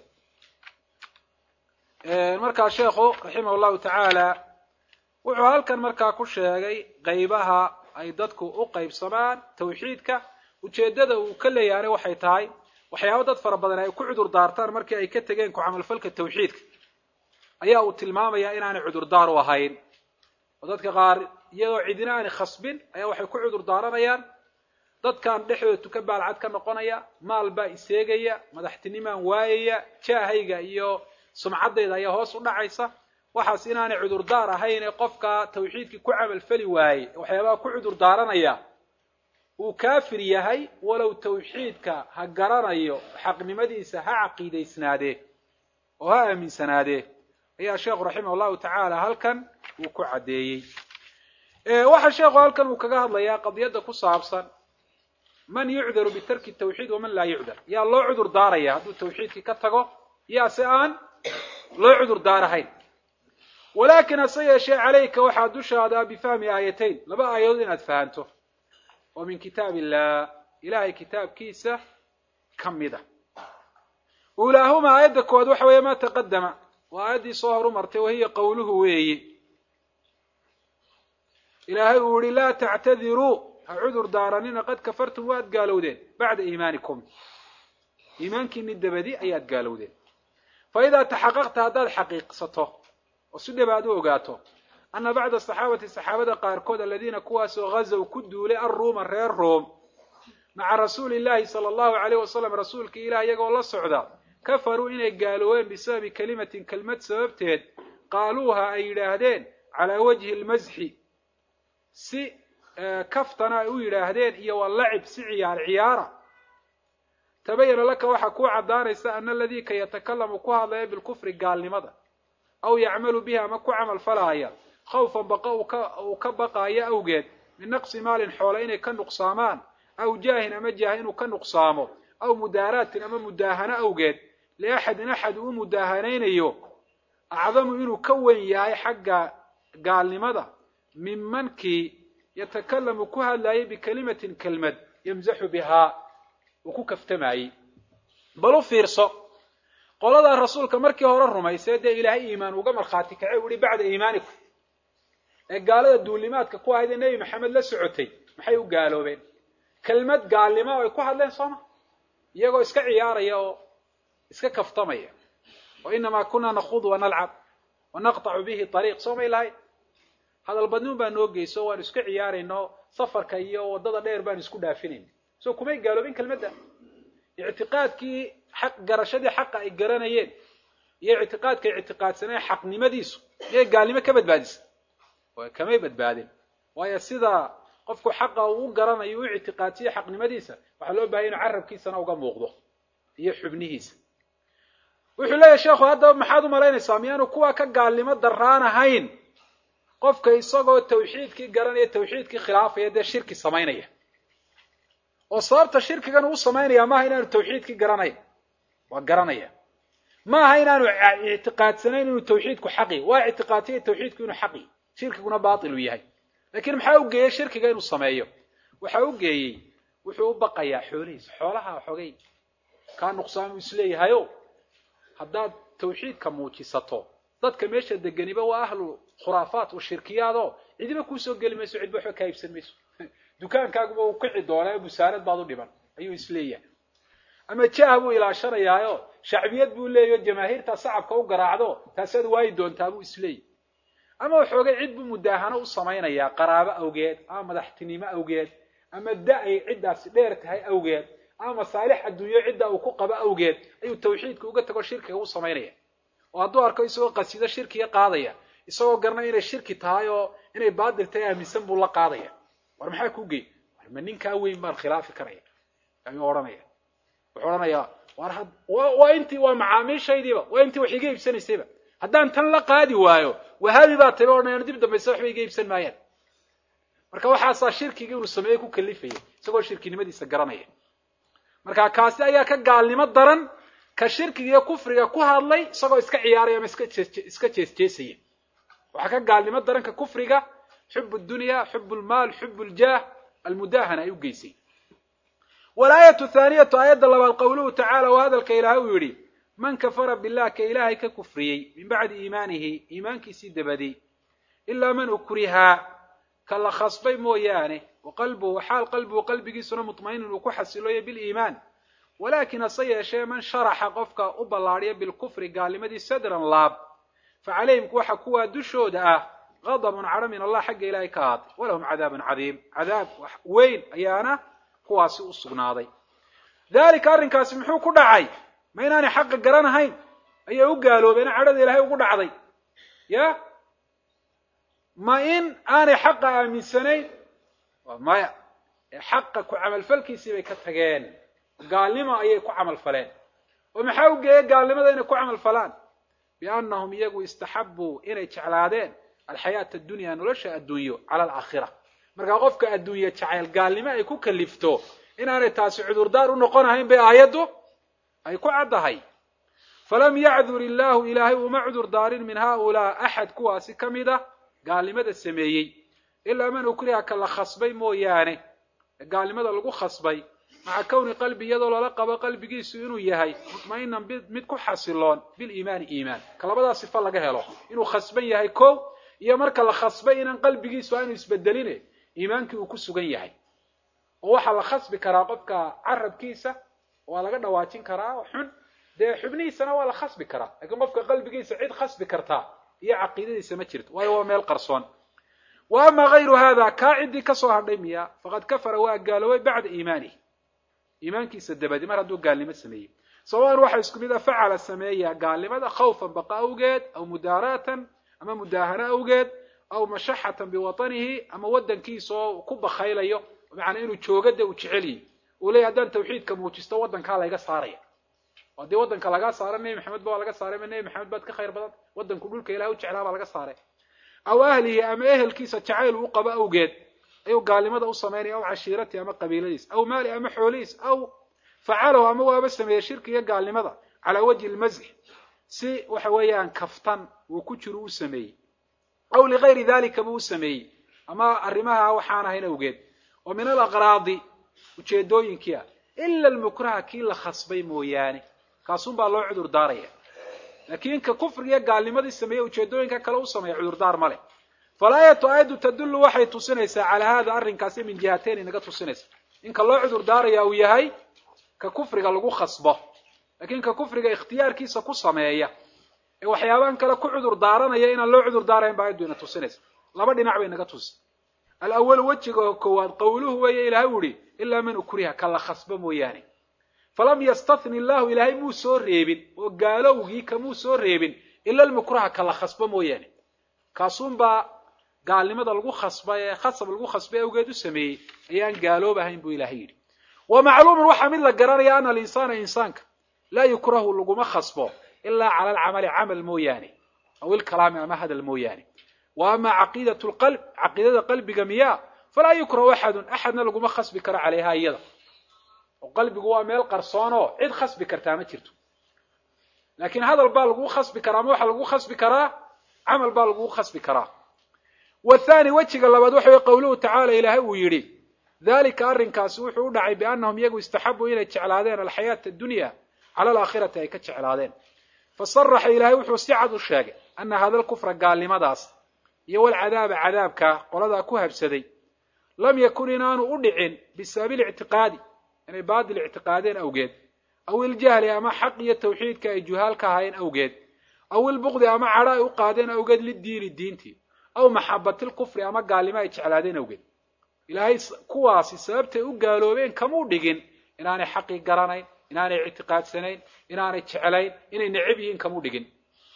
markaa sheekhu raximah llahu tacaala wuxuu halkan markaa ku sheegay qaybaha ay dadku u qaybsamaan tawxiidka ujeeddada uu ka leeyahay waxay tahay waxyaaba dad fara badan ay ku cudur daartaan markii ay ka tegeen ku camalfalka tawxiidka ayaa uu tilmaamayaa inaanay cudurdaar u ahayn oo dadka qaar iyadoo cidina aanay khasbin ayaa waxay ku cudur daaranayaan dadkan dhexdooda tuka baalcad ka noqonaya maal baa iseegaya madaxtinimaan waayaya jaahayga iyo sumcaddayda ayaa hoos u dhacaysa waxaas inaanay cudurdaar ahayn ee qofka tawxiidkii ku camalfali waayey waxyaabaha ku cudur daaranaya uu kaafir yahay walow tawxiidka ha garanayo xaqnimadiisa ha caqiidaysnaadee oo ha aaminsanaadee ayaa sheekhu raximah allahu tacaala halkan uu ku caddeeyey waxa sheekhu halkan uu kaga hadlayaa qadiyadda ku saabsan man yucdaru bitarki tawxiid waman laa yucdar yaa loo cudur daaraya hadduu tawxiidkii ka tago yaa se aan loo cudur daarahayn walaakin hase yeeshee calayka waxaa dushaada bifahmi aayatayn laba aayadood inaad fahanto oo min kitaab illah ilahay kitaabkiisa ka mida ulaahuma aayadda koowaad waxa weeye ma taqadama waa aayaddii soo horu martay wahiya qowluhu weeyi ilaahay uu yihi laa tactadiruu ha cudur daaranina qad kafartum waad gaalowdeen bacda iimaanikum iimaankiini dabadi ayaad gaalowdeen fa idaa taxaqaqta haddaad xaqiiqsato oo si dhib aad u ogaato ana bacda saxaabati saxaabada qaarkood aladiina kuwaasoo ghazow ku duulay arruuma reer room maca rasuuli llahi sala allahu alayh wasalam rasuulkii ilah iyagoo la socda kafaruu inay gaaloobeen bisababi kelimatin kelmad sababteed qaaluuha ay yidhaahdeen calaa wajhi almasxi si kaftana ay u yidhaahdeen iyo walacib si ciyaar ciyaara tabayana laka waxaa kuu caddaanaysa ana aladii ka yatakalamu ku hadlaya bilkufri gaalnimada aw yacmalu bihi ama ku camal falaaya khawfan baqa uu ka baqaayo awgeed min naqsi maalin xoole inay ka nuqsaamaan aw jaahin ama jaah inuu ka nuqsaamo aw mudaaraatin ama mudaahano awgeed liaxadin axad uu mudaahanaynayo acdamu inuu ka weyn yahay xagga gaalnimada minmankii yatakalamu ku hadlaayay bikelimatin kelmad yamsaxu bihaa uu ku kaftamaayey bal u fiirso qoladaa rasuulka markii hore rumaysee dee ilaahay iimaan uga markhaati kacay u ihi bacda iimaanikum ee gaalada duulimaadka ku ahayd ee nebi maxamed la socotay maxay u gaaloobeen kelmad gaalnimo ay ku hadleen sooma iyagoo iska ciyaaraya oo iska kaftamaya wa inamaa kunaa nakhudu wanalcab wanaqطacu bihi ariiq soomay lahay hadal badniun baa noo geyso waanu iska ciyaarayno safarka iyo waddada dheer baanu isku dhaafinayna so kumay gaaloobin kelmadda ictiqaadkii xaq garashadii xaqa ay garanayeen iyo ictiqaadka ay ictiqaadsaneen xaqnimadiisu miyay gaalnimo ka badbaadisa kamay badbaadin waayo sida qofku xaqa uu garanayo u ictiqaadsiyo xaqnimadiisa waxaa loo bahaya inu carabkiisana uga muuqdo iyo xubnihiisa wuxuu leeyahy sheekhu haddaba maxaad u malaynaysaa miyaanu kuwa ka gaalnimo daraan ahayn qofka isagoo tawxiidkii garanaya tawxiidkii khilaafaya dee shirki samaynaya oo sababta shirkigan uu samaynaya maaha inaanu tawxiidkii garanayn waa garanaya maaha inaanu ictiqaadsanayn inuu tawxiidku xaqi waa ictiqaadsanya tawxiidku inuu xaqi shirkiguna baatilu yahay lakiin maxaa u geeyey shirkiga inuu sameeyo waxa u geeyey wuxuu u baqayaa xoolihiisa xoolaha xogay kaa nuqsaamuu isleeyahayo haddaad tawxiidka muujisato dadka meesha degeniba waa ahlu khuraafaat wa shirkiyaad oo cidiba kuusoo geli mayso cidba waxba kaa iibsan mayso dukaankaaguba uu kici doonaa busaarad baad u dhiban ayuu isleeyahay ama jaah buu ilaashanayaayo shacbiyad buu leeyaho jamaahiirtaa sacabka u garaacdo taasaad waayi doontaa buu isleeyahy ama waxoogay cid buu mudaahano u samaynayaa qaraabo awgeed ama madaxtinimo awgeed ama da ay ciddaasi dheer tahay awgeed ama masaalix adduunyo cidda uu ku qabo awgeed ayuu tawxiidka uga tago shirkiga u samaynaya oo hadduu arko isagoo qasido shirkiga qaadaya isagoo garanaya inay shirki tahay oo inay baadil tahay aaminsan buu la qaadaya war maxaa kuu gey war ma ninkaa weyn baan khilaafi karaya ayuu odhanaya wuxuu odhanayaa war had waa intii waa macaamiishaydiiba waa intii wax iga iibsanaysayba haddaan tan la qaadi waayo wahaabi baa tayba odhanayaan dib dambayse waxba iga iibsan maayaan marka waxaasaa shirkiga inuu sameeye ku kalifaya isagoo shirkinimadiisa garanaya marka kaasi ayaa ka gaalnimo daran ka shirkiga iyo kufriga ku hadlay isagoo iska ciyaaraya ama iska iska jeesjeesaya waxaa ka gaalnimo daran ka kufriga xub dunya xub lmaal xub ljaah almudaahana ay u geysay walaayatu thaaniyatu aayadda labaad qawluhu tacaala waa hadalka ilaah uu yidhi man kafara billah ka ilaahay ka kufriyey min bacdi iimaanihi iimaankiisii dabadii ilaa man ukrihaa ka la khasbay mooyaane waqalbuhu xaal qalbuhu qalbigiisuna mutmainin uu ku xasiloyo biliimaan walaakin hase yeeshee man sharaxa qofka u ballaadhiya bilkufri gaalnimadii sadran laab fa calayhim waxa kuwaa dushooda ah gadabun cadho min allah xagga ilaahay ka ahaaday walahum cadaabun cadiim cadaab weyn ayaana kuwaasi u sugnaaday daalika arrinkaasi muxuu ku dhacay ma inaanay xaqa garanahayn ayay u gaaloobeen cadhada ilaahay ugu dhacday ya ma in aanay xaqa aaminsanayn maya xaqa ku camalfalkiisii bay ka tageen gaalnimo ayay ku camal faleen oo maxaa u geeyey gaalnimada inay ku camal falaan biannahum iyagu istaxabbuu inay jeclaadeen alxayaata addunya nolosha adduunyo cala alaakhira markaa qofka adduunye jacayl gaalnimo ay ku kalifto inaanay taasi cudurdaar u noqonahayn bay aayaddu ay ku caddahay falam yacdur illaahu ilaahay uma cudur daarin min haaulaa axad kuwaasi ka mid a gaalnimada sameeyey ilaa man ukriha ka la khasbay mooyaane gaalnimada lagu khasbay maca kowni qalbi iyadoo lala qabo qalbigiisu inuu yahay mutma'inan mid ku xasiloon biliimaani iimaan ka labadaa sifa laga helo inuu khasban yahay kow iyo marka la khasbay inaan qalbigiisu aanu isbedeline iimaankii uu ku sugan yahay oo waxaa la khasbi karaa qofka carabkiisa waa laga dhawaajin karaa xun dee xubnihiisana waa la khasbi karaa laakiin qofka qalbigiisa cid khasbi kartaa iyo caqiidadiisa ma jirto waayo waa meel qarsoon wa ama hayru hada kaa ciddii kasoo hadhay miya faqad kafara waa gaaloobay bacda iimaanihi iimaankiisa dabadi mar hadduu gaalnimo sameeyey sawaan waxaa isku mid a facala sameeya gaalnimada khawfan baqa awgeed aw mudaaraatan ama mudaahano awgeed aw mashaxatan biwatanihi ama waddankiisa oo ku bakaylayo macnaa inuu joogada uu jecelyihi uu leeyahy haddaan tawxiidka muujisto waddankaa layga saaraya haddii waddanka lagaa saara nebi maxamed ba waa laga saaray ma nebi maxamed baad ka khayr badan waddanku dhulka ilahay u jeclaa baa laga saaray aw ahlihi ama ehelkiisa jacayl uu qabo awgeed ayuu gaalnimada u samaynaya aw cashiiratihi ama qabiiladiis aw maali ama xoolihiis aw facalahu ama waaba sameeyey shirkiga gaalnimada calaa wajhi lmasx si waxa weeyaan kaftan uu ku jiro u sameeyey aw ligayri dalika buu u sameeyey ama arrimaha waxaan ahayn awgeed oo min alaqraadi ujeedooyinkii ah ila almukraha kii la khasbay mooyaane kaasun baa loo cudur daaraya laakiin ka kufrigiiyo gaalnimadii sameeye ujeedooyinka kale u sameeya cudurdaar ma leh falaayatu aayaddu tadullu waxay tusinaysaa calaa hada arrinkaasi min jihateyn inaga tusinaysa inka loo cudur daaraya uu yahay ka kufriga lagu khasbo laakiin ka kufriga ikhtiyaarkiisa ku sameeya ee waxyaabahan kale ku cudur daaranaya inaan loo cudur daarayn ba ayaddu ina tusinaysa laba dhinac bay naga tusi alawalu wejiga koowaad qawluhu weeye ilahay u ihi ilaa man ukriha ka la khasbo mooyaane falam yastatni illahu ilaahay muu soo reebin oo gaalowgii kamuu soo reebin ila almukraha ka la khasbo mooyaane kaasuunbaa gaalnimada lagu khasba ee khasab lagu khasbay awgeed u sameeyey ayaan gaaloob ahayn buu ilahay yidhi wa macluumun waxaa mid la garanaya ana alinsaana insaanka laa yukrahu laguma khasbo ilaa cala alcamali camal mooyaane aw ilkalaami ama hadal mooyaane wa ama caqiidatu lqalb caqiidada qalbiga miyaa falaa yukrahu axadun axadna laguma khasbi karo calayha iyada oo qalbigu waa meel qarsoonoo cid khasbi kartaa ma jirto laakiin hadal baa lagu khasbi karaa ama waxaa lagu khasbi karaa camal baa lagu khasbi karaa wathani wejiga labaad waxa wey qawluhu tacaala ilaahay uu yidhi dalika arrinkaasi wuxuu u dhacay biannahum iyagu istaxabuu inay jeclaadeen alxayaata addunya cala alaakhirati ay ka jeclaadeen fasaraxa ilaahay wuxuu si cad u sheegay ana hada lkufra gaalnimadaas iyo walcadaaba cadaabka qoladaa ku habsaday lam yakun inaanu u dhicin bisababi lictiqaadi inay baadil ictiqaadeen awgeed aw iljahli ama xaq iyo tawxiidka ay juhaal ka ahaayeen awgeed aw ilbuqdi ama cadho ay u qaadeen awgeed lidiini diintii aw maxabati lkufri ama gaalnimo ay jeclaadeen awgeed ilaahay kuwaasi sababtay u gaaloobeen kamuu dhigin inaanay xaqii garanayn inaanay ictiqaadsanayn inaanay jeclayn inay necab yihiin kamuu dhigin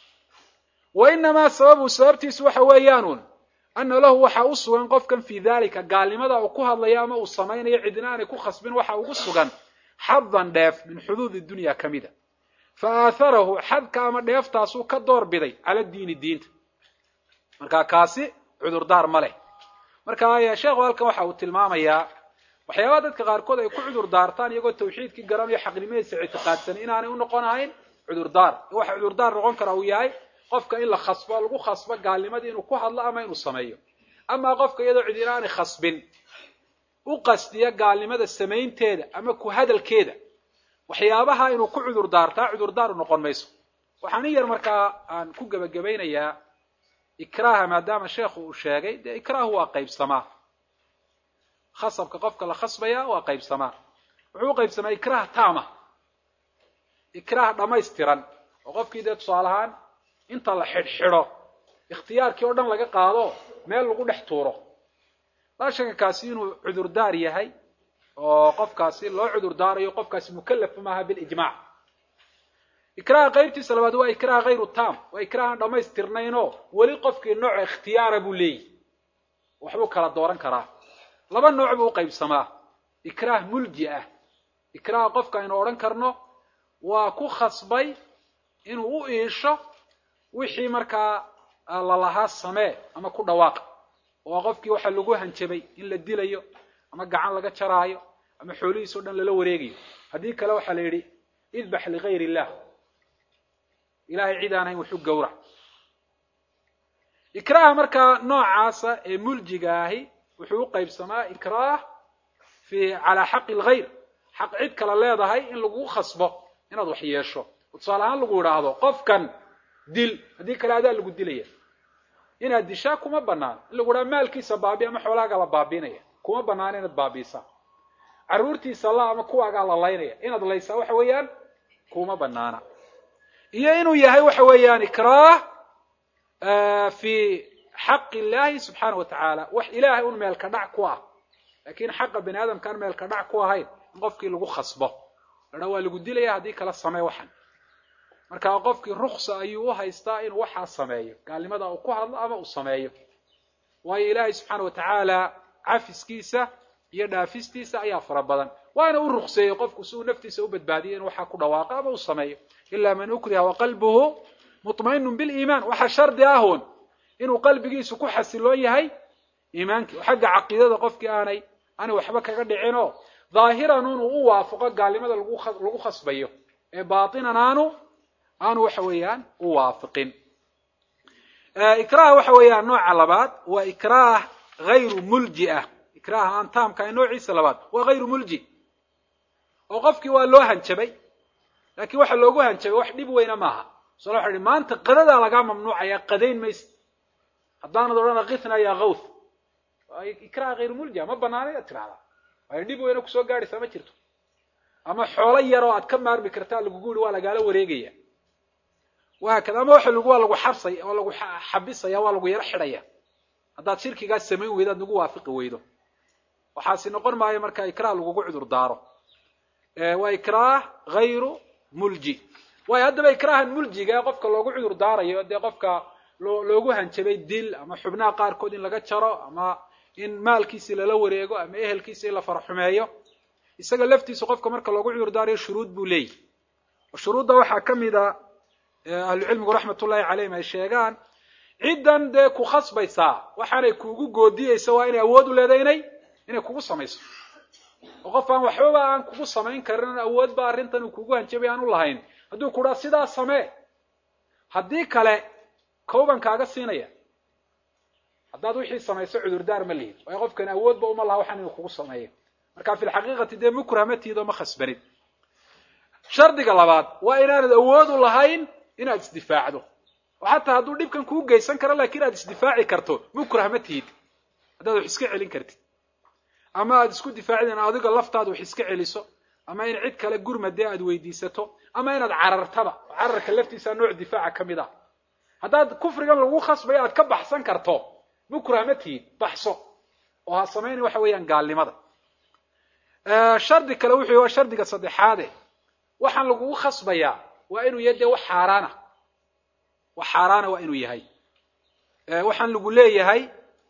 wa inamaa sababu sababtiisu waxa weeyaanuun ana lahu waxaa u sugan qofkan fii dalika gaalnimada uu ku hadlayo ama uu samaynayo cidina aanay ku khasbin waxa ugu sugan xadan dheef min xuduudi dunya ka mida fa aatharahu xadka ama dheeftaasuu ka door biday cala diini diinta marka kaasi cudurdaar ma leh marka sheekhu halkan waxa uu tilmaamayaa waxyaabaha dadka qaarkood ay ku cudur daartaan iyagoo tawxiidkii garanayo xaqnimadiisa ictiqaadsan inaanay u noqon ahayn cudurdaar waxa cudurdaar noqon kara uu yahay qofka in la khasbo lagu khasbo gaalnimadii inuu ku hadlo ama inuu sameeyo amaa qofka iyadoo cid inaanay khasbin u qasdiya gaalnimada samaynteeda ama ku hadalkeeda waxyaabaha inuu ku cudur daartaa cudurdaaru noqon mayso waxaan in yar markaa aan ku gebagabaynayaa ikraaha maadaama sheekhu uu sheegay dee ikraahu waa qaybsamaa khasabka qofka la khasbaya waa qaybsamaa wuxuu u qaybsamaa ikraah taama ikraah dhammaystiran oo qofkii dee tusaale ahaan inta la xidhxidho ikhtiyaarkii oo dhan laga qaado meel lagu dhex tuuro laa shaka kaasi inuu cudurdaar yahay oo qofkaasi loo cudurdaarayo qofkaasi mukallaf maaha bilijmaac ikraaha qaybtiisa labaad waa ikraah hayru tam waa ikraah aan dhammaystirnaynoo weli qofkii nooca ikhtiyaara buu leeyahy waxbuu kala dooran karaa laba nooc buu u qaybsamaa ikraah mulji ah ikraaha qofka aynu odhan karno waa ku khasbay inuu u iisho wixii markaa lalahaa samee ama ku dhawaaqa oo qofkii waxa lagu hanjabay in la dilayo ama gacan laga jaraayo ama xoolihiis o dhan lala wareegayo haddii kale waxaa la yidhi idbax ligayr illah ilahay cid aan hayn wuxuu gowrac ikraaha markaa noocaasa ee muljiga ahi wuxuu u qaybsamaa ikraah fi calaa xaqi lgayr xaq cid kale leedahay in lagu khasbo inaad wax yeesho oo tusaale ahaan lagu idhaahdo qofkan dil haddii kale adaa lagu dilaya inaad dishaa kuma banaan in lagu idhaha maalkiisa baabi ama xoolaagaa la baabiinaya kuma banaana inaad baabiisaa carruurtiisa la ama kuwaagaa la laynaya inaad laysaa waxa weeyaan kuma banaana iyo inuu yahay waxa weeyaan ikraah fi xaqi illaahi subxaana wa tacaala wax ilaahay un meelka dhac ku ah laakiin xaqa bani aadamka aan meelka dhac ku ahayn in qofkii lagu khasbo ladha waa lagu dilaya haddii kala samee waxan marka qofkii ruksa ayuu u haystaa inuu waxaa sameeyo gaalnimada uu ku hadlo ama uu sameeyo waayo ilaahay subxaana wa tacaala cafiskiisa iyo dhaafistiisa ayaa fara badan waana u rukseeyey qofku si uu naftiisa u badbaadiyo inuu waxaa ku dhawaaqo ama uu sameeyo ilaa man ukriha waqalbuhu mutmainu biliimaan waxaa shardi ahun inuu qalbigiisu ku xasiloon yahay iimaankii oo xagga caqiidada qofkii aanay aanay waxba kaga dhicinoo dhaahiran inuu u waafaqo gaalnimada lagu khasbayo ee baatinan aanu aanu waxa weeyaan u waafiqin ikraah waxa weeyaan nooca labaad waa ikraah hayru mulji ah ikraaha aan taamkahay noociisa labaad waa hayru mulji oo qofkii waa loo hanjabay laakiin waxa loogu hanjabay wax dhib weyna maaha sal waxa ihi maanta qadadaa lagaa mamnuucaya qadayn maysa haddaanad odhana kitna ya kawth ikraah hayru mulji ma banaana inaad tirahdaa waayo dhib weyna kusoo gaadhaysaa ma jirto ama xoolo yar oo aad ka maarmi kartaa lagugu yihi waa lagaala wareegaya wahaakada ama waxa lagu waa lagu xabsay oo lagu xabisaya waa lagu yaro xidhaya haddaad shirkigaas samayn weydo aad nagu waafiqi weydo waxaasi noqon maayo marka ikraah lagugu cudur daaro waa ikraah hayru mulji waayo haddaba ikraahan muljiga ee qofka loogu cudur daarayo dee qofka loo loogu hanjabay dil ama xubnaha qaarkood in laga jaro ama in maalkiisii lala wareego ama ehelkiisi in la faraxumeeyo isaga laftiisa qofka marka loogu cudur daarayo shuruud buu leeyahy shuruudda waxaa ka mid a ahlucilmigu raxmatullahi calayhim ay sheegaan ciddan dee ku khasbaysaa waxaanay kuugu goodiyeysa waa inay awood u leedahay inay inay kugu samayso oo qof aan waxbaba aan kugu samayn karin awoodba arrintan uu kugu hanjabay aan u lahayn hadduu ku dhaa sidaa samee haddii kale kowban kaaga siinaya haddaad wixii samayso cudurdaar ma lihid waayo qofkan awoodba uma laha waxaan inuu kugu sameeyo marka fi lxaqiiqati dee mukrah ma tiid oo ma khasbanid shardiga labaad waa inaanad awood u lahayn inaad isdifaacdo oo xataa hadduu dhibkan kuu geysan karo laakiin aad isdifaaci karto mukrah ma tihid haddaad wax iska celin kartid ama aad isku difaacid in adiga laftaada wax iska celiso ama in cid kale gurmadee aad weydiisato ama inaad carartaba cararka laftiisa nooc difaaca ka mid ah haddaad kufrigan lagu khasbayo aad ka baxsan karto mukrah ma tihid baxso oo ha samayna waxa weeyaan gaalnimada shardi kale wuxuu waa shardiga saddexaade waxaan lagugu khasbayaa waa inuu yahay dee wax xaaraana wax xaaraana waa inuu yahay waxaan lagu leeyahay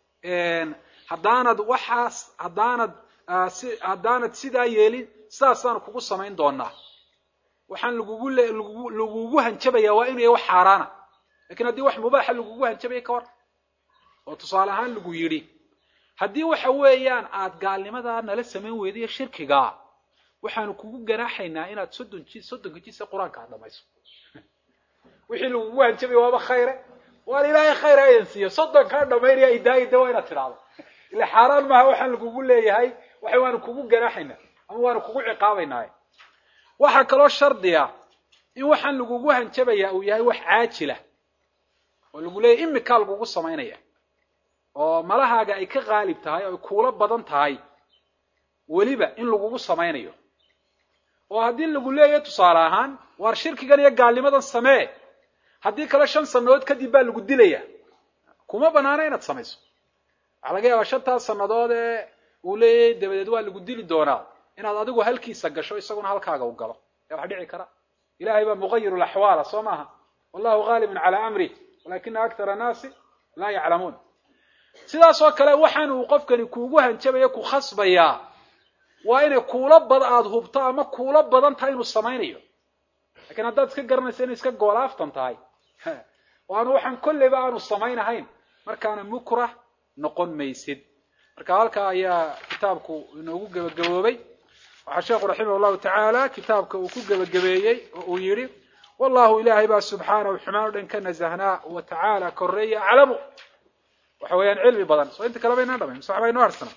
haddaanad waxaas haddaanad si haddaanad sidaa yeelin sidaasaanu kugu samayn doonaa waxaan lagugu le lagu lagugu hanjabayaa waa inuu yahay wax xaaraana lakin haddii wax mubaaxa lagugu hanjabaya ka war oo tusaale ahaan lagu yidhi haddii waxa weeyaan aad gaalnimadaa nala samayn weyda iyo shirkigaa waxaanu kugu ganaaxaynaa inaad soddon ji soddonka jisa qur-aanka aad dhamayso wixii lagugu hanjabaya waaba khayre waan ilaahay khayr ha idin siiyo soddonkaa dhamaynaya idaayida waa inaad tidhaahdo ila xaaraan maaha waxaan lagugu leeyahay waxa waanu kugu ganaaxaynaa ama waanu kugu ciqaabaynaaye waxaa kaloo shardiya in waxaan lagugu hanjabayaa uu yahay wax caajila oo lagu leeyahy imikaa lagugu samaynaya oo malahaaga ay ka qaalib tahay oo ay kuula badan tahay weliba in lagugu samaynayo oo haddii lagu leeyahay tusaale ahaan waar shirkigan iyo gaalnimadan samee haddii kale shan sannadood kadib baa lagu dilaya kuma banaana inaad samayso waxaa laga yaabaa shantaas sannadood ee uu leeyahay dabadeed waa lagu dili doonaa inaad adigu halkiisa gasho isaguna halkaaga u galo yaa wax dhici kara ilahay baa muqayiru laxwaala soo maaha wallahu gaalibun calaa amrih walakina akthara annaasi laa yaclamuun sidaas oo kale waxaan uu qofkani kuugu hanjabaya ku khasbayaa waa inay kuula bad aada hubto ama kuula badan tahay inuu samaynayo lakiin haddaad iska garanaysa inay iska goolaaftan tahay oo aanu waxaan kolleyba aanu samaynahayn markaana mukrah noqon maysid marka halkaa ayaa kitaabku inoogu gebagaboobay waxaa sheekhu raximah llahu tacaala kitaabka uu ku gebagabeeyey oo uu yidhi wallahu ilaahay baa subxaanahu xumaan o dhan ka nasahnaa wa tacaala koreeya aclamu waxa weeyaan cilmi badan soo inta kale baynaan dhamayn mise waxba inoo harsana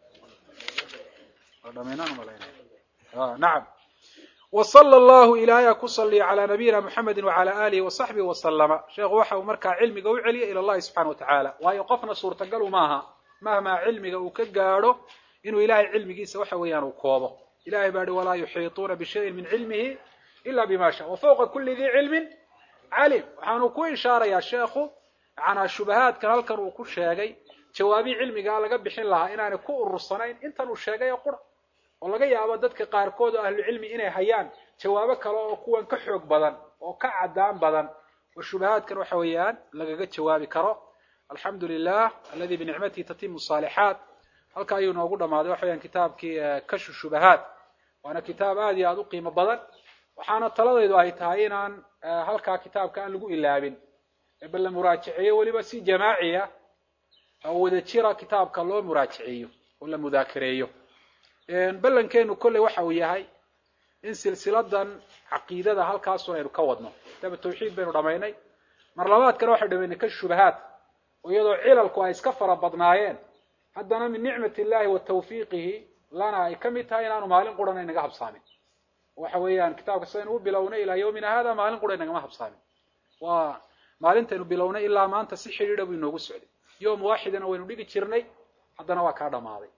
nacam wsala allahu ilaahaya ku saliya calaa nabiyina muxamedi wacala alihi wasaxbihi wasalama sheekhu waxa uu markaa cilmiga u celiya ila llahi subxana wa tacaala waayo qofna suurtagalu maaha mahmaa cilmiga uu ka gaadho inuu ilahay cilmigiisa waxa weeyaan uu koobo ilahay baa hi walaa yuxiituuna bishayin min cilmihi ila bima sha wa fawqa kuli dii cilmin calim waxaanu ku ishaarayaa sheekhu macanaa shubahaadkan halkan uu ku sheegay jawaabii cilmigaa laga bixin lahaa inaanay ku urursanayn intan uu sheegay oo qura oo laga yaabo dadka qaarkood oo ahlucilmi inay hayaan jawaabo kale oo kuwan ka xoog badan oo ka cadaan badan oo shubahaadkan waxa weeyaan lagaga jawaabi karo alxamdu lilah aladi binicmatihi tatimu saalixaat halka ayuu noogu dhammaaday waxa weyaan kitaabkii kashu shubahaat waana kitaab aad iyo aada u qiimo badan waxaana taladaydu ay tahay inaan halkaa kitaabka aan lagu ilaabin bal la muraajaceeyo weliba si jamaaciya oo wada jira kitaabka loo muraajaceeyo oo la mudaakareeyo ballankeenu kolley waxa uu yahay in silsiladan caqiidada halkaasun aynu ka wadno kitaaba tawxiid baynu dhamaynay mar labaadkana waxaynu dhamaynay ka shubahaat oo iyadoo cilalku ay iska fara badnaayeen haddana min nicmat illahi wa tawfiiqihi lana ay ka mid tahay inaanu maalin qurana inaga habsaamin waxa weeyaan kitaabka sidaynu u bilownay ilaa yawmina hada maalin qura inagama habsaamin waa maalintaynu bilownay ilaa maanta si xidhiidha buu inoogu socday yom waaxidana waynu dhigi jirnay haddana waa kaa dhammaaday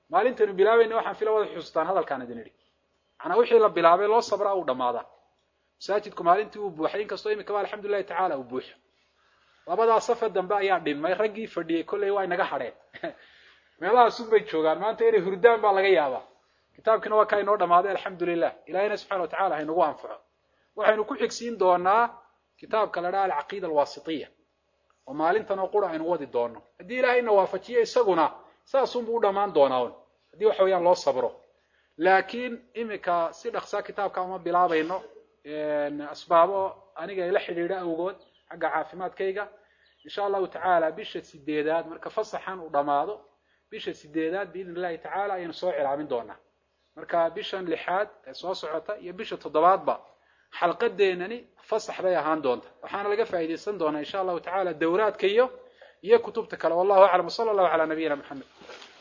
maalintaynu bilaabayna waxaan fila wada xusuustaan hadalkaan idin idhi macnaa wixii la bilaabay loo sabraa uu dhammaadaa masaajidku maalintii uu buuxay inkastoo imikaba alxamdulillahi tacaala uu buuxo labadaa safa dambe ayaa dhinmay raggii fadhiyey kolley waa inaga hadheen meelahaasun bay joogaan maanta inay hurdaan baa laga yaabaa kitaabkiina waa kaa inoo dhammaaday alxamdu lilah ilahina subxana wa tacala haynagu anfaco waxaynu ku xigsiin doonaa kitaabka la dhaha alcaqiida alwaasitiya oo maalintan oo qura aynu wadi doono haddii ilaahayna waafajiyo isaguna saasunbuu u dhammaan doonaa un haddii waxa weeyaan loo sabro laakiin imika si dhaksaa kitaabka uma bilaabayno asbaabo aniga ila xidhiidho awgood xagga caafimaadkayga insha allahu tacaala bisha sideedaad marka fasaxan uu dhammaado bisha sideedaad biidn illahi tacaala ayaynu soo cilaamin doonaa marka bishan lixaad ee soo socota iyo bisha toddobaadba xalqadeenani fasax bay ahaan doonta waxaana laga faa'iidaysan doonaa insha allahu tacaala dawraadka iyo iyo kutubta kale wallahu aclam sala allahu calaa nabiyina moxamed